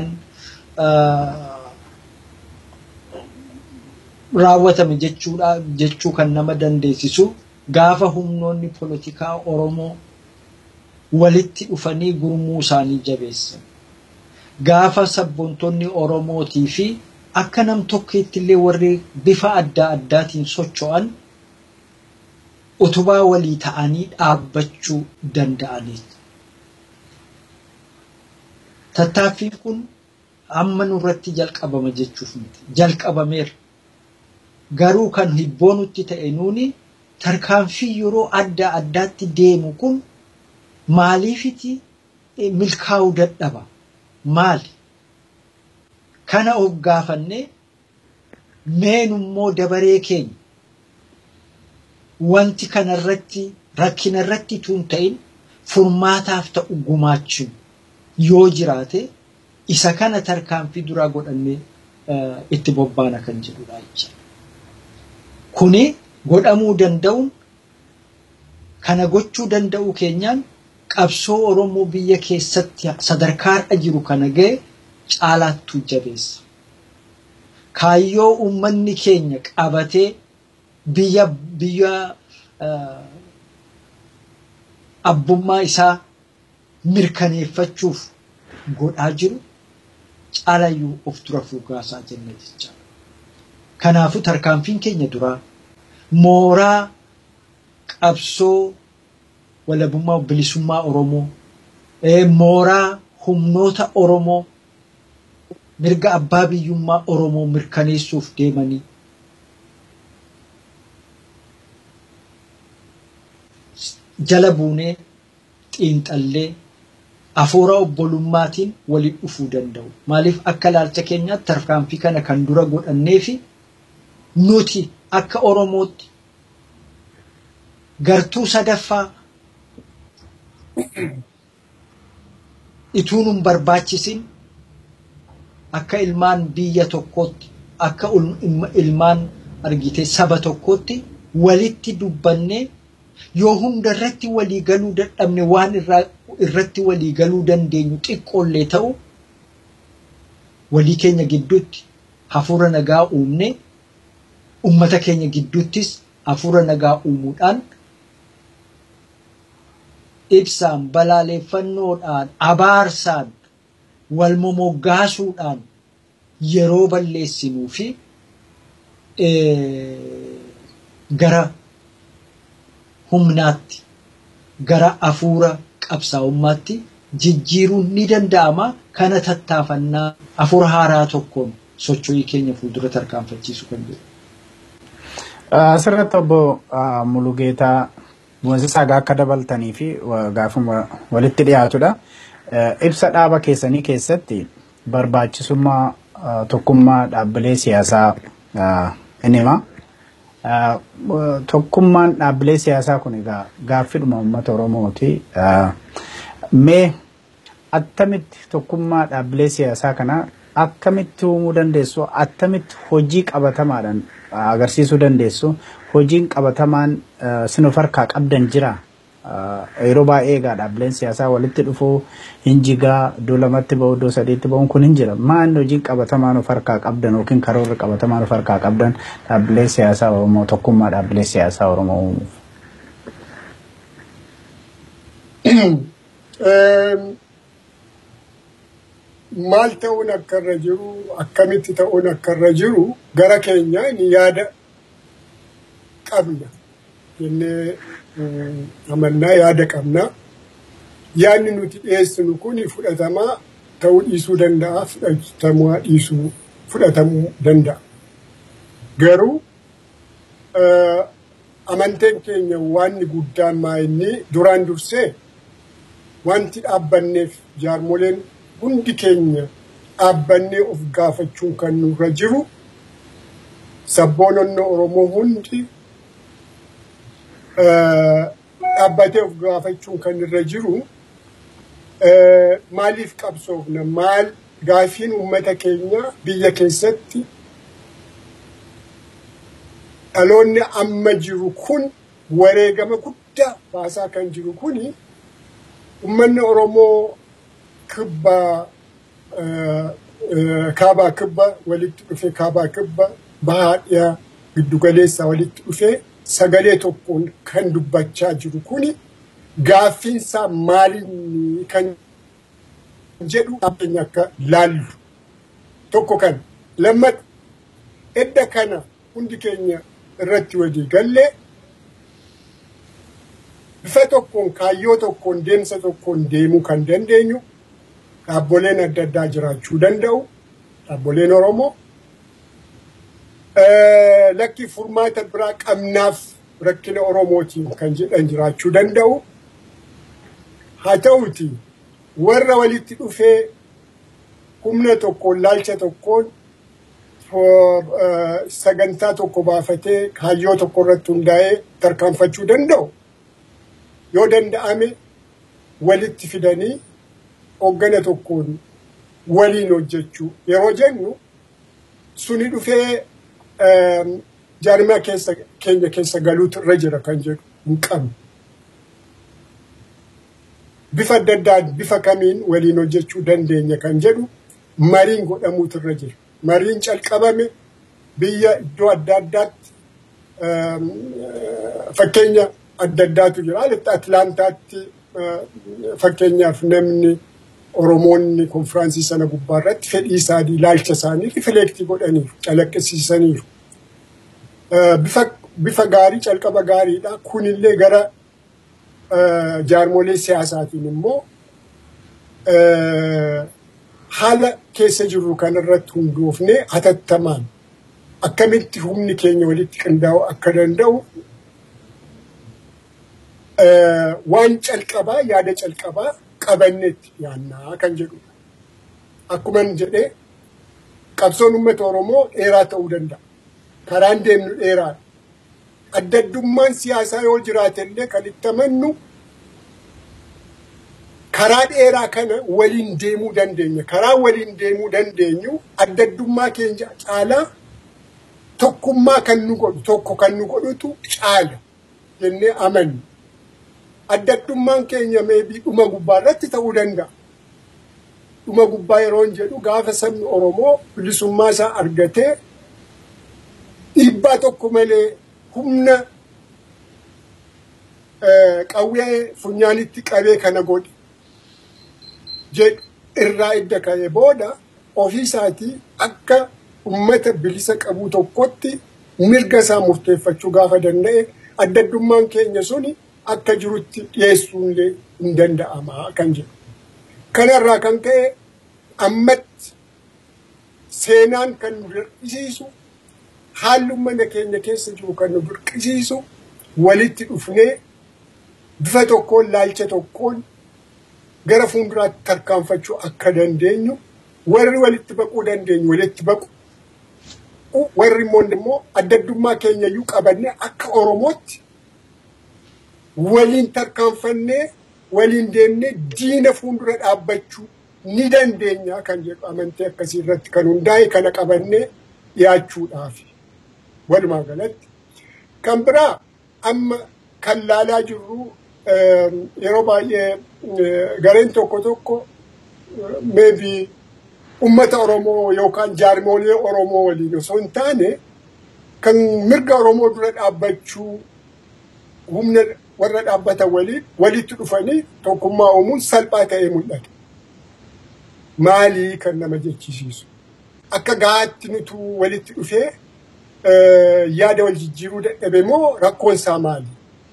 raawwatame jechuudha jechuu kan nama dandeessisu gaafa humnoonni poolitikaa Oromoo walitti dhufanii gurmuu isaanii jabeessan. Gaafa sabboontonni Oromootii fi akka nam tokkeetti illee warri bifa adda addaatiin socho'an utubaa walii ta'anii dhaabbachuu danda'anii. Tattaaffiin kun amma nurratti jalqabama jechuuf miti. Jalqabameera. Garuu kan hibboo nutti ta'e nuuni tarkaanfii yeroo adda addaatti deemu kun maaliifiti milkaa'uu dadhaba? Maali? Kana of gaafannee meenummoo dabaree keenya wanti kanarratti rakkinarratti tun ta'in furmaataaf ta'u gumaachuu yoo jiraate isa kana tarkaanfii duraa godhannee itti bobbaana kan jedhudha jecha. Kuni godhamuu danda'uun kana gochuu danda'uu keenyaan qabsoo Oromoo biyya keessatti sadarkaa har'a jiru kana ga'e caalaattuu jabeessa. Kaayyoo uummanni keenya qabatee biyya biyya abbummaa isaa mirkaneeffachuuf godhaa jiru caalayyuu of dura fuugaasaa jenna jecha. Kanaafuu tarkaanfiin keenya duraa mooraa qabsoo walabummaa bilisummaa Oromoo mooraa humnoota Oromoo mirga abbaa biyyummaa Oromoo mirkaneessuuf deemanii jala buunee xiinxallee hafuura obbolummaatiin waliin dhufuu danda'u. Maaliif akka ilaalcha keenyaatti tarkaanfii kana kan dura godhannee fi nuti akka Oromootti gartuu sadaffaa ituu nun barbaachisin akka ilmaan biyya tokkootti akka ilmaan argitee saba tokkootti walitti dubbannee yoo hunda irratti walii galuu dadhabne waan irratti walii galuu dandeenyu xiqqoollee ta'u walii keenya gidduutti hafuura nagaa uumne ummata keenya gidduuttis hafuura nagaa uumuudhaan ibsaan balaaleffannoodhaan abaarsaan wal momoggaasuudhaan yeroo balleessinuu fi gara humnaatti gara hafuura qabsaa'ummaatti jijjiiruun ni danda'ama kana tattaafannaa hafuura haaraa tokkoon socho'ii keenya fuuldura tarkaanfachiisu kan jedhu. Asirratti obbo Mulugeetaa Boonsisaa akka dabaltanii fi gaafuma walitti dhiyaatudha. Ibsa dhaaba keessanii keessatti barbaachisummaa tokkummaa dhaabbilee siyaasaa inni hima. Tokkummaan dhaabbilee siyaasaa kun egaa gaaffidhuma uummata Oromooti. Mee attamitti tokkummaa dhaabbilee siyaasaa kana akkamitti uumuu dandeessu attamitti hojii qabatamaadhaan agarsiisuu dandeessu hojiin qabatamaan sinuf harkaa qabdan jira. Yeroo baay'ee egaa dhaabbileen siyaasaa walitti dhufuu hin jigaa iddoo lamatti ba'u iddoo sadiitti ba'uun kun hin jira. Maanni hojiin qabatamaan of harkaa qabdan yookiin karoorri qabatamaan of harkaa qabdan dhaabbilee siyaasaa Oromoo tokkummaa dhaabbilee siyaasaa Oromoo uumuuf. maal ta'uun akka irra jiru akkamitti ta'uun akka irra jiru gara keenyaan yaada qabna jennee amannaa yaada qabna. Yaadni nuti dhiyeessinu kun fudhatamaa ta'uu dhiisuu danda'a fudhatamaa dhiisuu fudhatamuu danda'a. Garuu amanteen keenya waanni guddaan maa inni duraan dursee wanti dhaabbanneef jaarmoleen hundi keenya dhaabbannee of gaafachuun kan nurra jiru sabboononni Oromoo hundi dhaabbatee of gaafachuun kan irra jiru maaliif qabsoofna maal gaafiin uummata keenya biyya keessatti dhaloonni amma jiru kun wareegama guddaa baasaa kan jiru kuni uummanni Oromoo kibba kaabaa kibba walitti dhufe kaabaa kibba bahaa dhiyaa giddugaleessaa walitti dhufe sagalee tokkoon kan dubbachaa jiru kuni gaaffiinsaa maaliin kan jedhu keenya akka laallu tokko kana lammata edda kana hundi keenya irratti walii gallee bifa tokkoon kaayyoo tokkoon deemsa tokkoon deemuu kan dandeenyu dhaabboleen adda addaa jiraachuu danda'u dhaabboleen Oromoo lakki furmaata biraa qabnaaf rakkina Oromootiin kan jedhan jiraachuu danda'u haa ta'uti warra walitti dhufee humna tokkoon laalcha tokkoon sagantaa tokko baafatee kaayyoo tokko irratti hundaa'ee tarkaanfachuu danda'u yoo danda'ame walitti fidanii hoggana tokkoon waliin hojjechuu yeroo jennu suni dhufee jaarmaa keessa keenya keessa galuutu irra jira kan jedhu hin qabnu. Bifa adda addaan bifa kamiin waliin hojjechuu dandeenya kan jedhu mariin godhamuutu irra jira. Mariin calqabame biyya iddoo adda addaatti fakkeenya adda addaatu jira. Alitti Atlaantaatti fakkeenyaaf namni Oromoonni konfiraansii sana gubbaa irratti fedhii isaanii ilaalcha isaanii rifleektii godhaniiru calaqqisiisaniiru. Bifa bifa gaarii calqaba gaariidha. Kunillee gara jaarmolee siyaasaatiin immoo haala keessa jirru kanarratti hundoofnee hatattamaan akkamitti humni keenya walitti qindaa'uu akka danda'u waan calqabaa yaada calqabaa qabanneetti yaannaa kan jedhudha. Akkuma jedhee qabsoon uummata Oromoo dheeraa ta'uu danda'a. Karaan deemnu dheeraadha. Adda addummaan siyaasaa yoo jiraate illee kan itti amannu karaa dheeraa kana waliin deemuu dandeenya. Karaa waliin deemuu dandeenyu adda addummaa keenya caalaa tokkummaa kan nu godhu tokko kan nu godhutu caala jennee amanna. Adda addummaan keenya meebii dhuma gubbaa irratti ta'uu danda'a. Dhuma gubbaa yeroo jedhu gaafa sabni Oromoo bilisummaa isaa argatee dhiibbaa tokko malee humna qawwee funyaanitti qabee kana godhe jedhu irraa edda ka'ee booda ofii isaatii akka ummata bilisa qabu tokkotti mirga isaa murteeffachuu gaafa danda'e adda addummaan keenya suni akka jirutti dhiyeessuunillee hin danda'ama kan jedhu. Kanarraa kan ka'e ammatti seenaan kan nu dirqisiisu haalli mana keenya keessa jiru kan nu dirqisiisu walitti dhufnee bifa tokkoon laalcha tokkoon gara fuulduraatti tarkaanfachuu akka dandeenyu warri walitti baquu dandeenyu walitti baqu warri immoo adda addummaa keenya iyyuu qabannee akka Oromootti waliin tarkaanfannee waliin deemnee diina fuuldura dhaabbachuu ni dandeenya kan jedhu amantii akkasii irratti kan hundaa'e kana qabannee dhiyaachuudhaaf walumaa galatti. Kan biraa amma kan laalaa jirru yeroo baay'ee gareen tokko tokko maybe ummata Oromoo yookaan jaarmolee Oromoo waliin osoo hin taane kan mirga Oromoo dura dhaabbachuu humna warra dhaabbatan waliin walitti dhufanii tokkummaa uumuun salphaa ta'ee mul'ata. Maalii kan nama jechisiisu? Akka gahaatti nutu walitti dhufee yaada wal jijjiiruu dadhabe moo rakkoon isaa maali?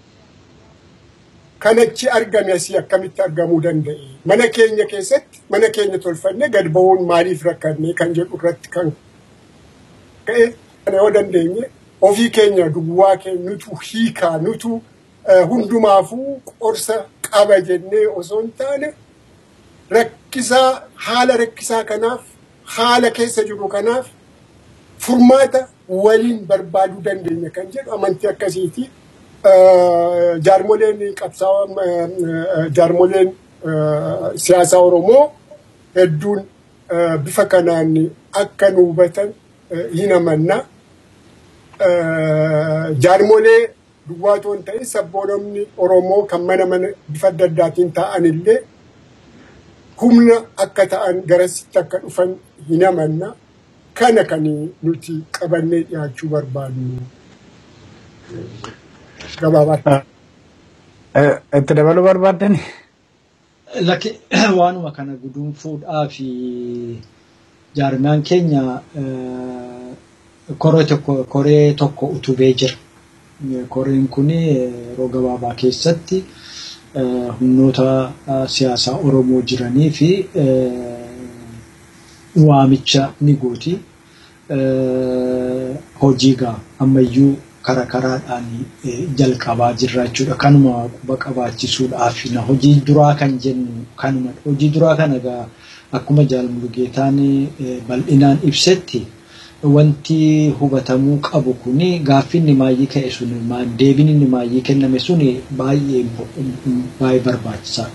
Kanachi argame asii akkamitti argamuu danda'e? Mana keenya keessatti mana keenya tolfannee gad bahuun maaliif rakkanne kan jedhu irratti kan ka'e kana yoo dandeenye ofii keenya duwwaa keenya nutu hiikaa nutu hundumaafuu qorsa qaba jennee osoo hin taane rakkisaa haala rakkisaa kanaaf haala keessa jiru kanaaf furmaata waliin barbaaduu dandeenya kan jedhu amantii akkasiiti. Jaarmoleen qabsaa'aa jaarmoleen siyaasaa Oromoo hedduun bifa kanaan akka nu hubatan hin amanna. Jaarmolee duwwaa otoo hin ta'in sabboononni Oromoo kan mana mana bifa adda addaatiin ta'an illee humna akka ta'an garasitti akka dhufan hin amanna. Kana kan nuti qabannee dhiyaachuu barbaadnu. Gabaabaa. Itti dabaluu barbaaddan? Lakki waanuma kana guduunfuudhaa fi jaarmaan keenya koree tokko koree tokko utubee jira. Koreen kun yeroo gabaabaa keessatti humnoota siyaasaa Oromoo jiranii fi waamicha ni gooti. Hojii gaa ammayyuu karaa karaadhaan jalqabaa jirra jechuudha. Kanuma quba qabaachisuudhaaf hojii duraa kan jennu kanuma. Hojii duraa kana gaa akkuma jaalmulugeetaan bal'inaan ibsetti wanti hubatamuu qabu kuni gaaffii inni maayyii ka'e sun deebiin inni maayyii kenname sun baay'ee baay'ee barbaachisaa.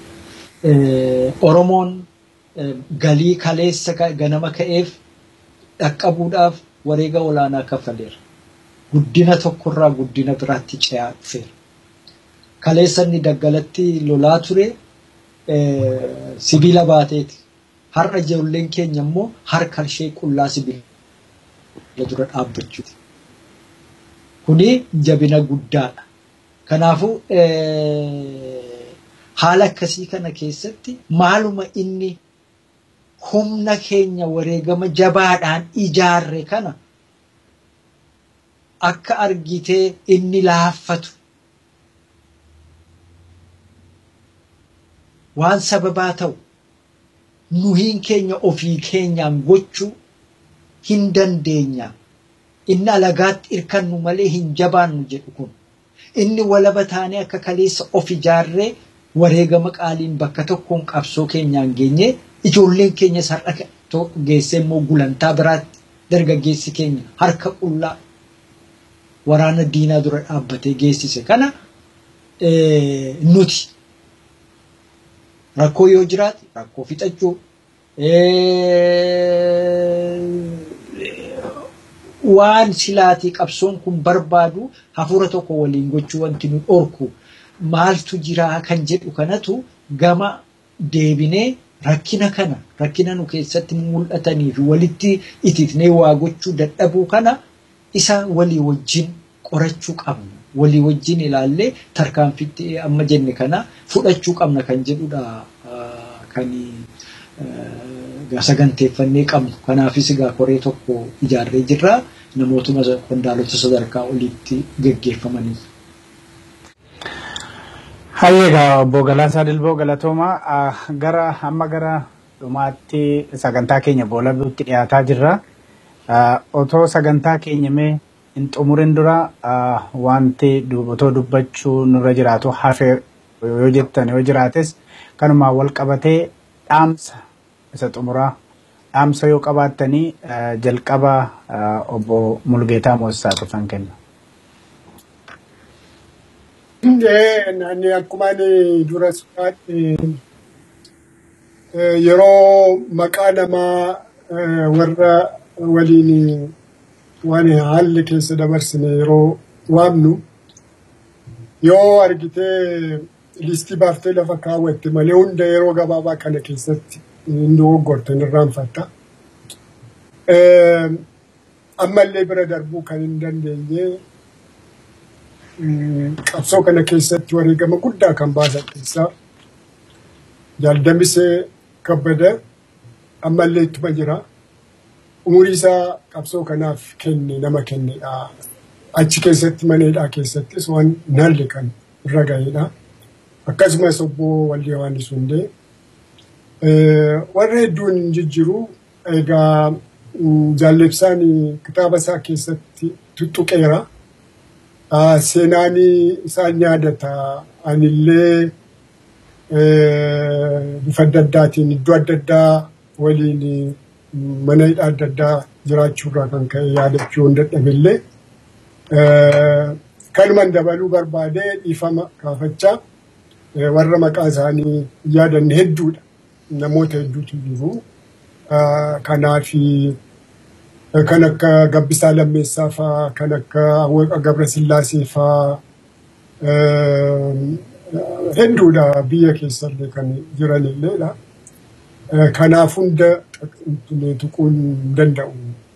Oromoon galii kaleessa ganama ka'eef dhaqqabuudhaaf wareega olaanaa kaffaleera. Guddina tokkorraa guddina biraatti ce'aa dhufeera. Kaleessa inni daggalatti lolaa ture sibiila baateeti. Har'a ijoolleen keenya immoo harka ishee qullaa sibiila dura dhaabbachuuti. Kuni jabina guddaadha. Kanaafuu haala akkasii kana keessatti maaluma inni humna keenya wareegama jabaadhaan ijaarre kana akka argitee inni laaffatu waan sababaa ta'u nuhiin keenya ofii keenyaan gochuu hin dandeenya. Inni alagaatti irkannu malee hin jabaannu jedhu kun. Inni walaba taanee akka kaleessa of ijaarree wareegama qaaliin bakka tokkoon qabsoo keenyaan geenye ijoolleen keenya sar'a geessee immoo gulantaa biraatti dargaggeessi keenya harka qullaa waraana diinaa dura dhaabbatee geessise kana nuti rakkoo yoo jiraate rakkoo fixachuu waan silaatii qabsoon kun barbaadu hafuura tokko waliin gochuu wanti nu dhorku maaltu jiraa kan jedhu kanatu gama deebinee rakkina kana rakkina nu keessatti mul'atanii fi walitti itiifnee waa gochuu dadhabuu kana isa walii wajjin qorachuu qabna. Walii wajjin ilaallee tarkaanfitti amma jenne kana fudhachuu qabna kan jedhudha kan saganteeffannee qabnu. Kanaafis egaa koree tokko ijaarree jirra. Namootuma qondaalota sadarkaa oliitti geggeeffamanii. Hayyeegaa obbo Galaasaa Dilboo Galatoomaa gara amma gara dhumaatti sagantaa keenya boolabuutti dhiyaataa jirra. Otoo sagantaa keenya mee hin xumurin dura wanti otoo dubbachuu nurra jiraatu hafee yoo jettan yoo jiraates kanumaan wal qabatee dhaamsa isa xumuraa dhaamsa yoo qabaattanii jalqaba obbo Mulgeetaa Moosisaa dhufan kenna. Ani akkuma ani dura suuraatti yeroo maqaa namaa warra waliin waan haalli keessa dabarsine yeroo waamnu yoo argitee listii baaftee lafa kaawwatte malee hunda yeroo gabaabaa kana keessatti hin dogoggorte hin irraanfatta. Ammallee bira darbuu kan hin dandeenye qabsoo kana keessatti wareegama guddaa kan baasan keessaa jaaldamisee kabbada ammallee ittuma jira. Umurii isaa qabsoo kanaaf kenne nama kennedha. Achi keessatti maneedhaa keessattis waan naalli kan irra ga'edha. Akkasumas obbo Waldi Yohaannis Hundee. Warra hedduun hin jijjiru egaa jaallibsaan kitaaba isaa keessatti tuttuqeera. Seenaan isaan yaadata. Anillee bifa adda addaatiin iddoo adda addaa waliin mana hidhaa adda addaa jiraachuurraa kan ka'e yaadachuu hin dadhabillee kanuman dabaluu barbaadee dhiifama kaafachaa warra maqaa isaanii yaadanne hedduudha. Namoota hedduutu jiru. Kanaaf kan akka Gabbisaa Lammeessaa fa'aa, kan akka Awwaqa Gabra Sillaasee fa'aa hedduudha biyya keessallee kan jiranilleedha. Kanaaf hunda tuquun hin danda'u.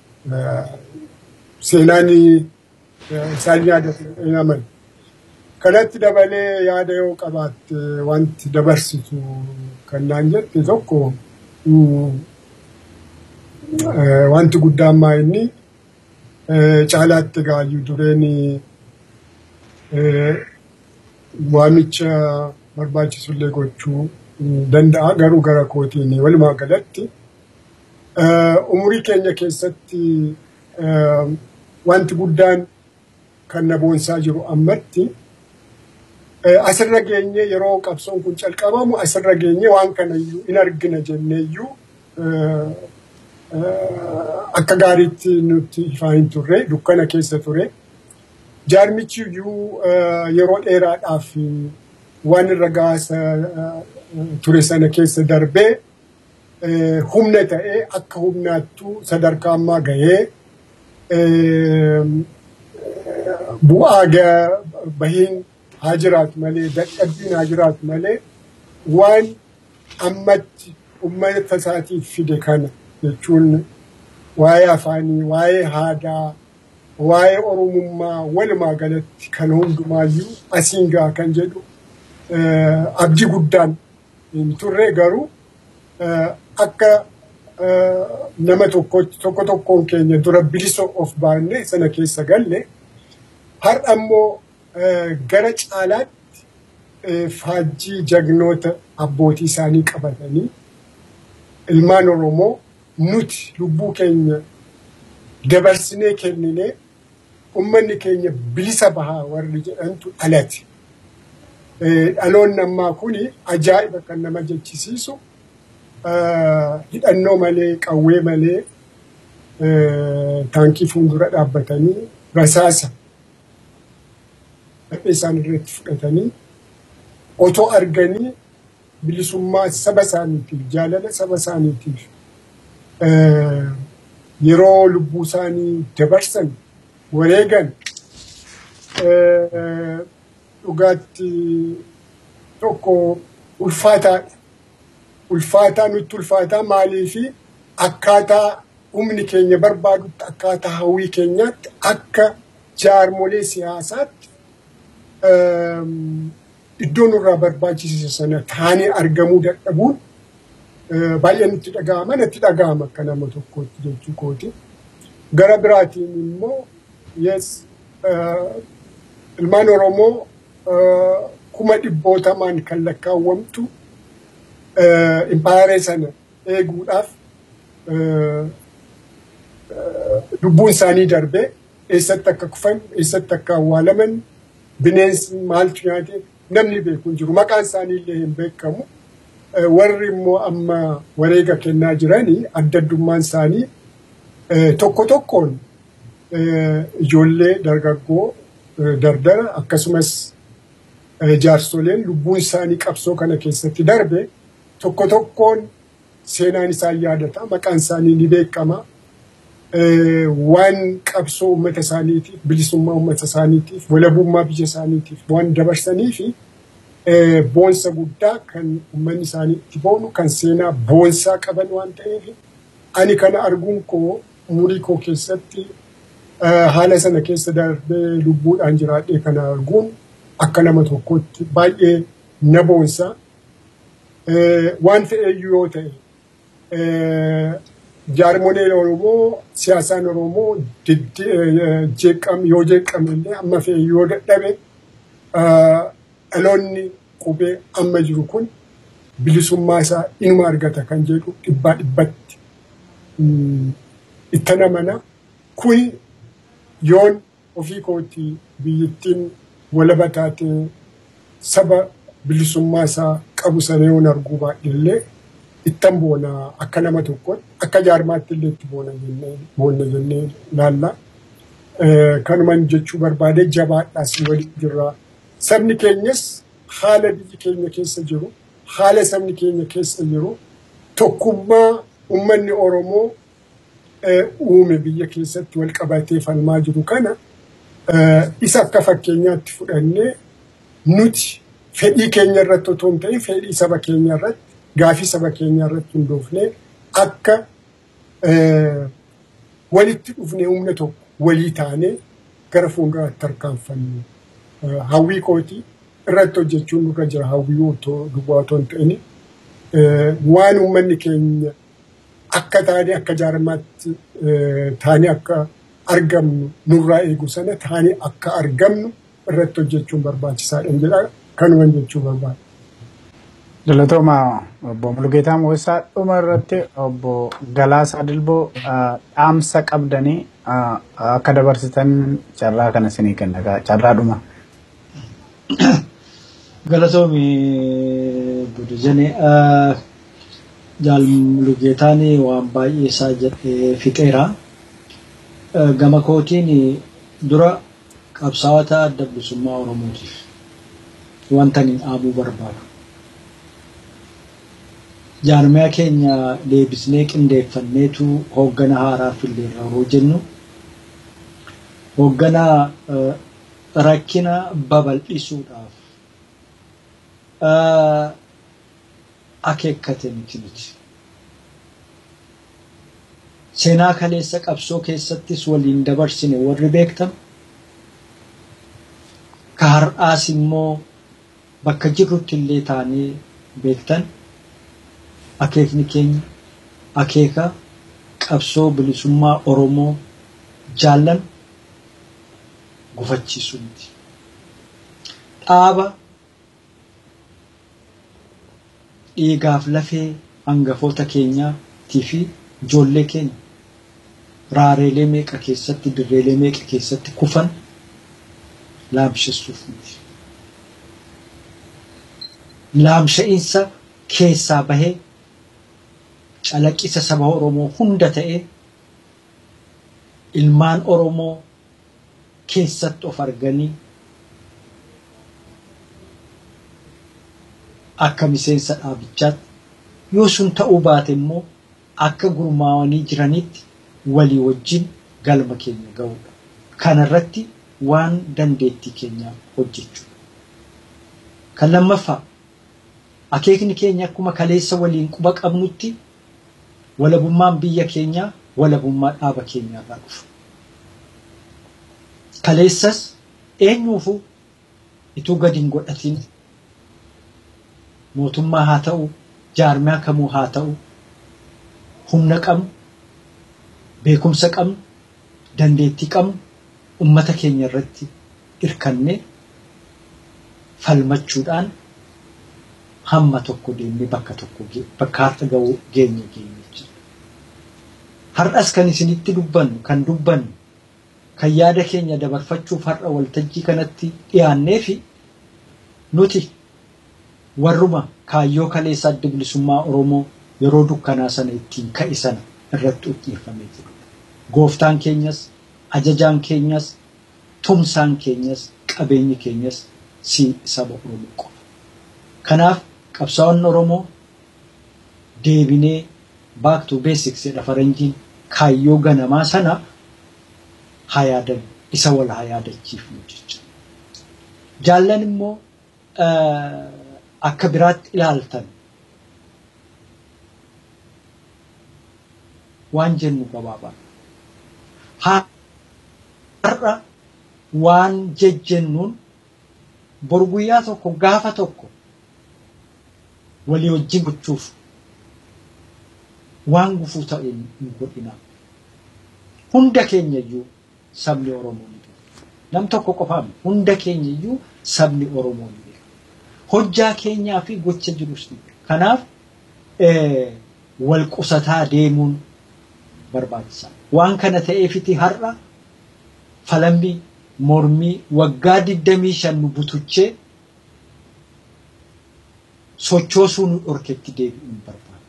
Seenaan isaan yaadatu hin amanu. Kanatti dabalee yaada yoo qabaatte wanti dabarsitu kan naan jette tokko wanti guddaan maa inni caalaatti gaayyuu dureen waamicha barbaachisullee gochuu danda'a garuu gara kootiin walumaa galatti umurii keenya keessatti wanti guddaan kan na boonsaa jiru ammatti asirra geenye yeroo qabsoon kun calqabamu asirra geenye waan kanayyuu in argina jenneeyyuu akka gaariitti nutti ifaa hin turre dukkana keessa ture. Jaarmichi iyyuu yeroo dheeraadhaaf waan irra gaasa ture sana keessa darbee humna ta'ee akka humnaattuu sadarkaa ammaa gahee bu'aa bahiin haa jiraatu malee dadhabbiin haa jiraatu malee waan ammatti uummata isaatiif fide kana jechuun waa'ee afaanii, waa'ee aadaa, waa'ee oromummaa walumaa galatti kan hundumaayyuu asiin gaha kan jedhu abdii guddaan hin turre garuu akka nama tokko tokkoon keenya dura bilisa of baanne sana keessa galle har'a immoo gara caalaatti faajjii jagnoota abbootii isaanii qabatanii ilmaan Oromoo nuti lubbuu keenya dabarsinee kenninee ummanni keenya bilisa bahaa warri jedhantu dhalate. Dhaloonni ammaa kuni ajaa'iba kan nama jechisiisu hidhannoo malee qawwee malee taankii fuuldura dhaabbatanii rasaasa dhaphee isaan irratti fudhatanii otoo arganii bilisummaa saba isaaniitiif jaalala saba isaaniitiif yeroo lubbuu isaanii dabarsan wareegan dhugaatti tokko ulfaataadha. Ulfaataa nutti ulfaataa maalii fi akkaataa humni keenya barbaadutti akkaataa hawwii keenyaatti akka jaarmolee siyaasaatti iddoo nurraa barbaachise sana taanii argamuu dadhabuun baay'ee nutti dhaga'ama natti dhaga'ama akka nama tokkootti jechuu kooti. Gara biraatiin immoo yes ilmaan Oromoo kuma dhibbootamaan kan lakkaawwamtu impaayaree sana eeguudhaaf lubbuun isaanii darbee eessatti akka kufan eessatti akka awwaalaman bineensi maaltu nyaate namni beeku hin jiru maqaan isaanii illee hin beekamu. Warri immoo amma wareega kennaa jiranii adda addummaan isaanii tokko tokkoon ijoollee dargaggoo dardara akkasumas jaarsoleen lubbuun isaanii qabsoo kana keessatti darbe tokko tokkoon seenaan isaan yaadata maqaan isaanii ni beekama. Waan qabsoo uummata isaaniitiif bilisummaa uummata isaaniitiif walabummaa biyya isaaniitiif waan dabarsanii fi boonsa guddaa kan uummanni isaanii itti boonu kan seenaa boonsaa qaban waan ta'eef ani kana arguun koo umurii koo keessatti haala sana keessa darbee lubbuudhaan jiraadhee kana arguun akka nama tokkotti baay'ee na boonsa. Waan fe'eeyyuu yoo ta'e jaarmoleen Oromoo siyaasaan Oromoo yoo jeeqame illee amma fe'e yoo dadhabe dhaloonni qubee amma jiru kun bilisummaa isaa inuma argata kan jedhu dhibbaa dhibbatti itti namana. Kun yoon ofii kootii biyyattiin walaba taatee saba bilisummaa isaa qabu sana yoon arguu baadhillee ittan boona akka nama tokkotti akka jaarmaatti illee itti boonna jennee laalla. Kanuman jechuu barbaade jabaadhaas walitti jirra. Sabni keenyas haala biyyi keenya keessa jiru haala sabni keenya keessa jiru tokkummaa uummanni Oromoo uume biyya keessatti wal qabatee falmaa jiru kana isa akka fakkeenyaatti fudhannee nuti fedhii keenya irratti otoo hin ta'in fedhii saba keenya irratti gaafii saba keenya irratti hundoofnee akka walitti dhufnee humna tokko walii taanee gara fuulduraatti tarkaanfannu. Hawwii kootii irratti hojjechuun nurra jira hawwii otoo duwwaa otoo hin ta'in waan uummanni keenya akka taanee akka jaarmaatti taanee akka argamnu nurraa eegu sana taanee akka argamnu irratti hojjechuun barbaachisaadha jedha kanuman jechuu barbaada. Galatooma obbo Mulgeetaa Mo'isaa dhuma irratti obbo Galaasaa Dilboo dhaamsa qabdanii akka dabarsitan carraa kana isinii kenna carraa dhuma. Galatoomi Budujane jaal Mulgeetaan waan baay'ee isaa jedhee fixeera. Gama kootiin dura qabsaa'ota adda bilisummaa Oromootiif wanta ani dhaamuu barbaadu. jaarmiyaa keenya deebisnee qindeeffanneetu hooggana haaraa filleerra yeroo jennu hooggana rakkina babal'isuudhaaf akeekkate miti miti. Seenaa kaleessa qabsoo keessattis waliin dabarsine warri beektan ka har'aas immoo bakka jirrutti illee taanee beektan akeekni keenya akeeka qabsoo bilisummaa Oromoo jaallan gufachiisuu miti. Dhaaba dhiigaaf lafee hangafoota keenyaatii fi ijoollee keenya raareelee meeqa keessatti dirreelee meeqa keessatti kufan laamsheessuuf miti. Laamsha'iinsa keessaa bahee calaqqisa saba Oromoo hunda ta'ee ilmaan Oromoo keessatti of arganii akka miseensa dhaabichaatti yoo sun ta'uu baate immoo akka gurmaawanii jiranitti walii wajjin galma keenya ga'uudha. Kanarratti waan dandeettii keenyaa hojjechuudha. Kan lammaffaa akeekni keenya akkuma kaleessa waliin quba qabnutti walabummaan biyya keenyaa walabummaa dhaaba keenyaarraa dhufa. Kaleessas eenyuufuu ituu gadi hin godhatin mootummaa haa ta'u jaarmiyaa kamuu haa ta'u humna qabnu beekumsa qabnu dandeettii qabnu ummata keenya irratti hirkannee falmachuudhaan hamma tokko deemnee bakka tokko bakka har'a ga'uu geenye geenye jechuudha. Har'as kan isinitti dubbannu kan dubbannu kan yaada keenya dabarfachuuf har'a waltajjii kanatti dhiyaannee fi nuti warruma kaayyoo kaleessa adda bilisummaa Oromoo yeroo dukkanaa sana ittiin ka'e sana irratti xiyyeeffamee jiru. Gooftaan keenyas, ajajaan keenyas, tumsaan keenyas, qabeenyi keenyas si saba Oromoo qofa. Kanaaf qabsaa'onni Oromoo deebinee back to basics jedha faranjiin kaayyoo ganamaa sana haa yaadan isa wal haa yaadachiifnu jechuudha. Jaallan immoo akka biraatti ilaaltan waan jennu gabaabaa. Har'a waan jejjennuun bor guyyaa tokko gaafa tokko walii wajjin gochuuf waan gufuu ta'e hin godhina. Hunda keenya iyyuu sabni Oromoo ni beeka. Nam tokko qofaan hunda keenya iyyuu sabni Oromoo ni beeka. Hojjaa keenyaa fi gocha jirus ni beeka. Kanaaf wal qusataa deemuun barbaachisaa. Waan kana ta'eefiti har'a falambii mormii waggaa digdamii shan nu butuchee sochoosuu nu dhorketti deebi'uun barbaada.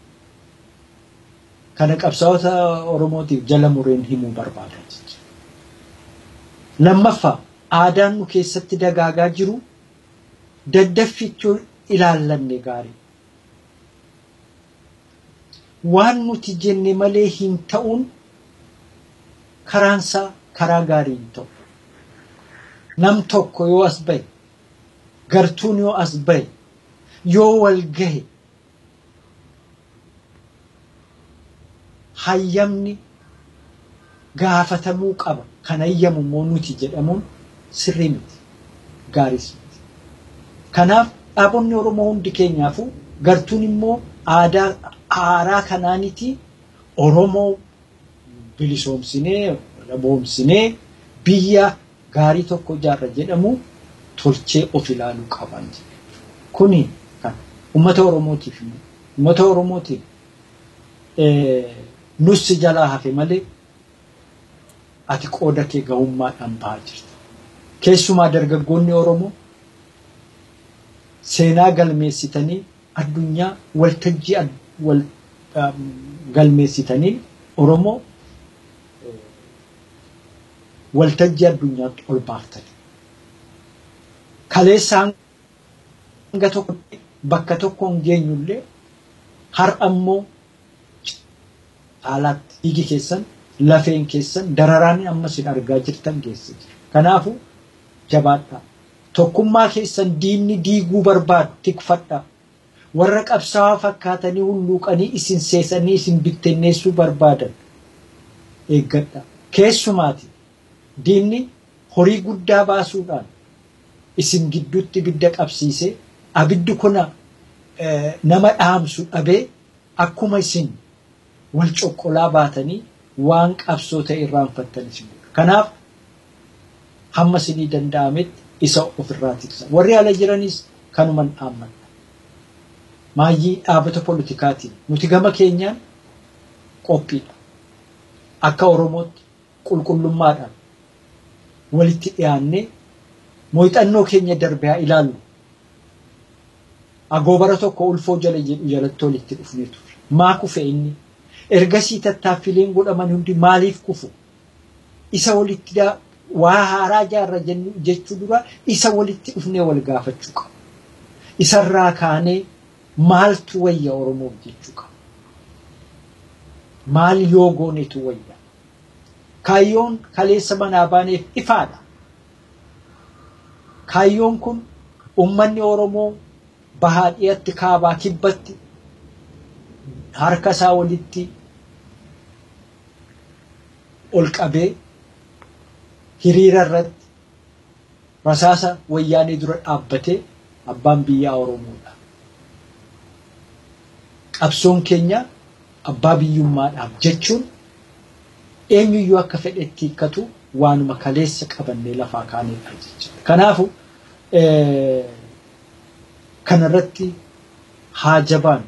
Kana qabsaa'ota Oromootiif jala mureen himuu barbaada jechuudha. Lammaffaa aadaan nu keessatti dagaagaa jiru daddaffichuu ilaallanne gaarii. Waan nuti jenne malee hin ta'uun karaansaa karaa gaarii hin ta'u. Nam tokko yoo as bahe, gartuun yoo as bahe, yoo wal gahe, hayyamni gaafatamuu qaba. Kan hayyamu immoo nuti jedhamuun sirrii miti. Gaariis miti. Kanaaf dhaabonni Oromoo hundi keenyaafuu gartuun immoo aadaa haaraa kanaaniti Oromoo bilisoomsinee, laboomsinee biyya gaarii tokko ijaarra jedhamu tolchee of ilaaluu qaban. Kuni kan uummata Oromootiif uummata Oromootiif nussi jalaa hafe malee ati qooda kee gahummaadhaan bahaa jirta. Keessumaa dargaggoonni Oromoo seenaa galmeessitanii addunyaa waltajjii wal galmeessitanii Oromoo waltajjii addunyaatti ol baaftani. Kaleessaan hanga tokko bakka tokko hin geenyullee har'a immoo haalaatti dhiigi keessan lafeen keessan dararaan amma isin argaa jirtan geesse jira. Kanaafuu jabaadhaa. Tokkummaa keessan diinni diiguu barbaadu tikfadhaa. Warra qabsaa'aa fakkaatanii hulluuqanii isin seesanii isin bittinneessuu barbaadan eeggadhaa. Keessumaati diinni horii guddaa baasuudhaan isin gidduutti ibidda qabsiise abiddi kuna nama dhaamsu dhabee akkuma isin wal coqqolaa baatanii waan qabsoo ta'e irraanfattan isin Kanaaf hamma isinii danda'ametti isa ofirraa tiksa. Warri ala jiranis kanuman dhaammanna. Maayyii dhaabata politikaatiin nuti gama keenyaan qophiidha. Akka Oromootti qulqullummaadhaan walitti dhiyaannee muuxannoo keenya darbe haa ilaallu. Agoobara tokko ulfoo jala jedhu jalatti walitti dhufnee turre. Maa kufe inni? Ergasii tattaaffileen godhaman hundi maaliif kufu? Isa walitti waa haaraa jaarra jechuu dura isa walitti dhufnee wal gaafachuu qaba. Isarraa kaanee maaltu wayya Oromoof jechuu qaba. Maal yoo goonetu wayya? Kaayyoon kaleessa manaa baaneef ifaadha. Kaayyoon kun uummanni Oromoo bahaa dhiyatti kaabaa kibbatti harka isaa walitti ol qabee hiriira irratti rasaasa wayyaanee dura dhaabbatee abbaan biyyaa Oromoodha. Qabsoon keenya abbaa biyyummaadhaaf jechuun eenyuyyuu akka fedhetti hiikkatu waanuma kaleessa qabannee lafaa kaaneedha jechuudha. Kanaafu kanarratti haa jabaan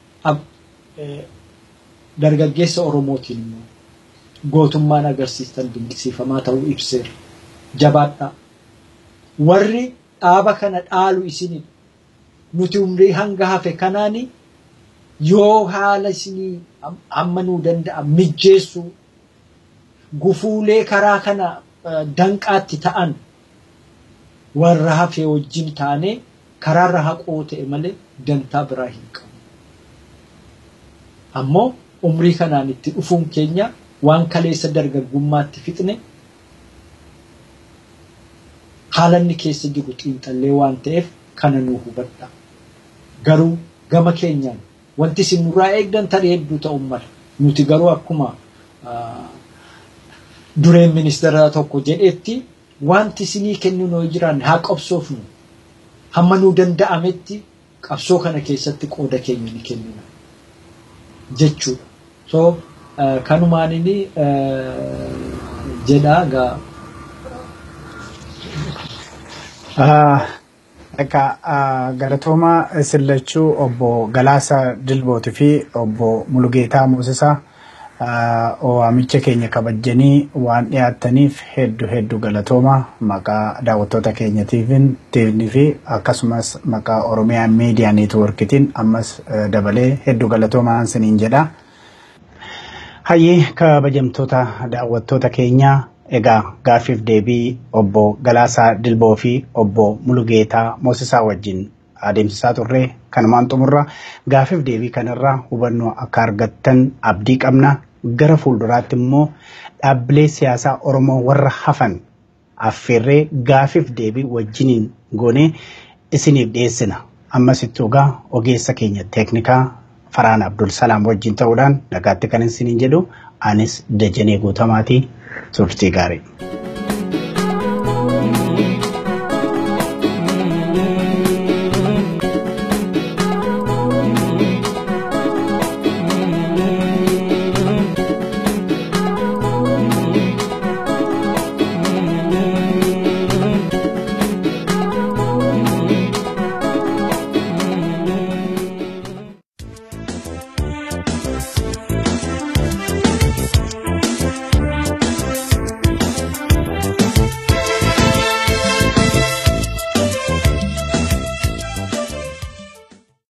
dargaggeessa Oromootiin immoo gootummaan agarsiistan dinqisiifamaa ta'uu ibseera. Jabaadhaa. Warri dhaaba kana dhaalu isinidha. Nuti umrii hanga hafe kanaani yoo haala isinii amma nuu danda'a mijjeessuu gufuulee karaa kana danqaatti ta'an warra hafe wajjin taanee karaarra haqoo ta'e malee dantaa biraa hin qabu. Ammoo umrii kanaan itti dhufuun keenya waan kaleessa dargaggummaatti fixne haala inni keessa jiru xiinxallee waan ta'eef kana nuu hubadha. Garuu gama keenyaan wanti isin nurraa eegdan tarii hedduu ta'uu mala. Nuti garuu akkuma dureen ministeera tokko jedhetti wanti isinii kennu noo jiraanne haa qabsoofnu. Hamma nuu danda'ametti qabsoo kana keessatti qooda keenya ni kennina jechuudha. So kanumaan inni jedhaa gaa. Akka galatooma sillachuu obbo Galaasa Dilbootii fi obbo Mulugeetaa Moosisaa waamicha keenya kabajanii waan dhiyaattaniif hedduu hedduu galatooma maqaa daawwattoota keenyatiif fi akkasumas maqaa Oromiyaa Miidiyaa Neetwoorkitiin ammas dabalee hedduu galatooma isiniin jedha. Hayyee kabajamtoota daawwattoota keenyaa egaa gaaffiif deebii obbo Galaasaa Dilboo fi obbo Mulugeetaa Moosisaa wajjin adeemsisaa turre kanumaan xumurra gaaffiif deebii kanarraa hubannoo akka argattan abdii qabna gara fuulduraatti immoo dhaabbilee siyaasaa Oromoo warra hafan affeerree gaaffiif deebii wajjiniin goonee isiniif dhiyeessina ammas egaa ogeessa keenya teeknikaa Faraan Abdul Salaam wajjin ta'uudhaan nagaatti kan isiniin jedhu anis Dajanee Guutamaatii turtii gaarii.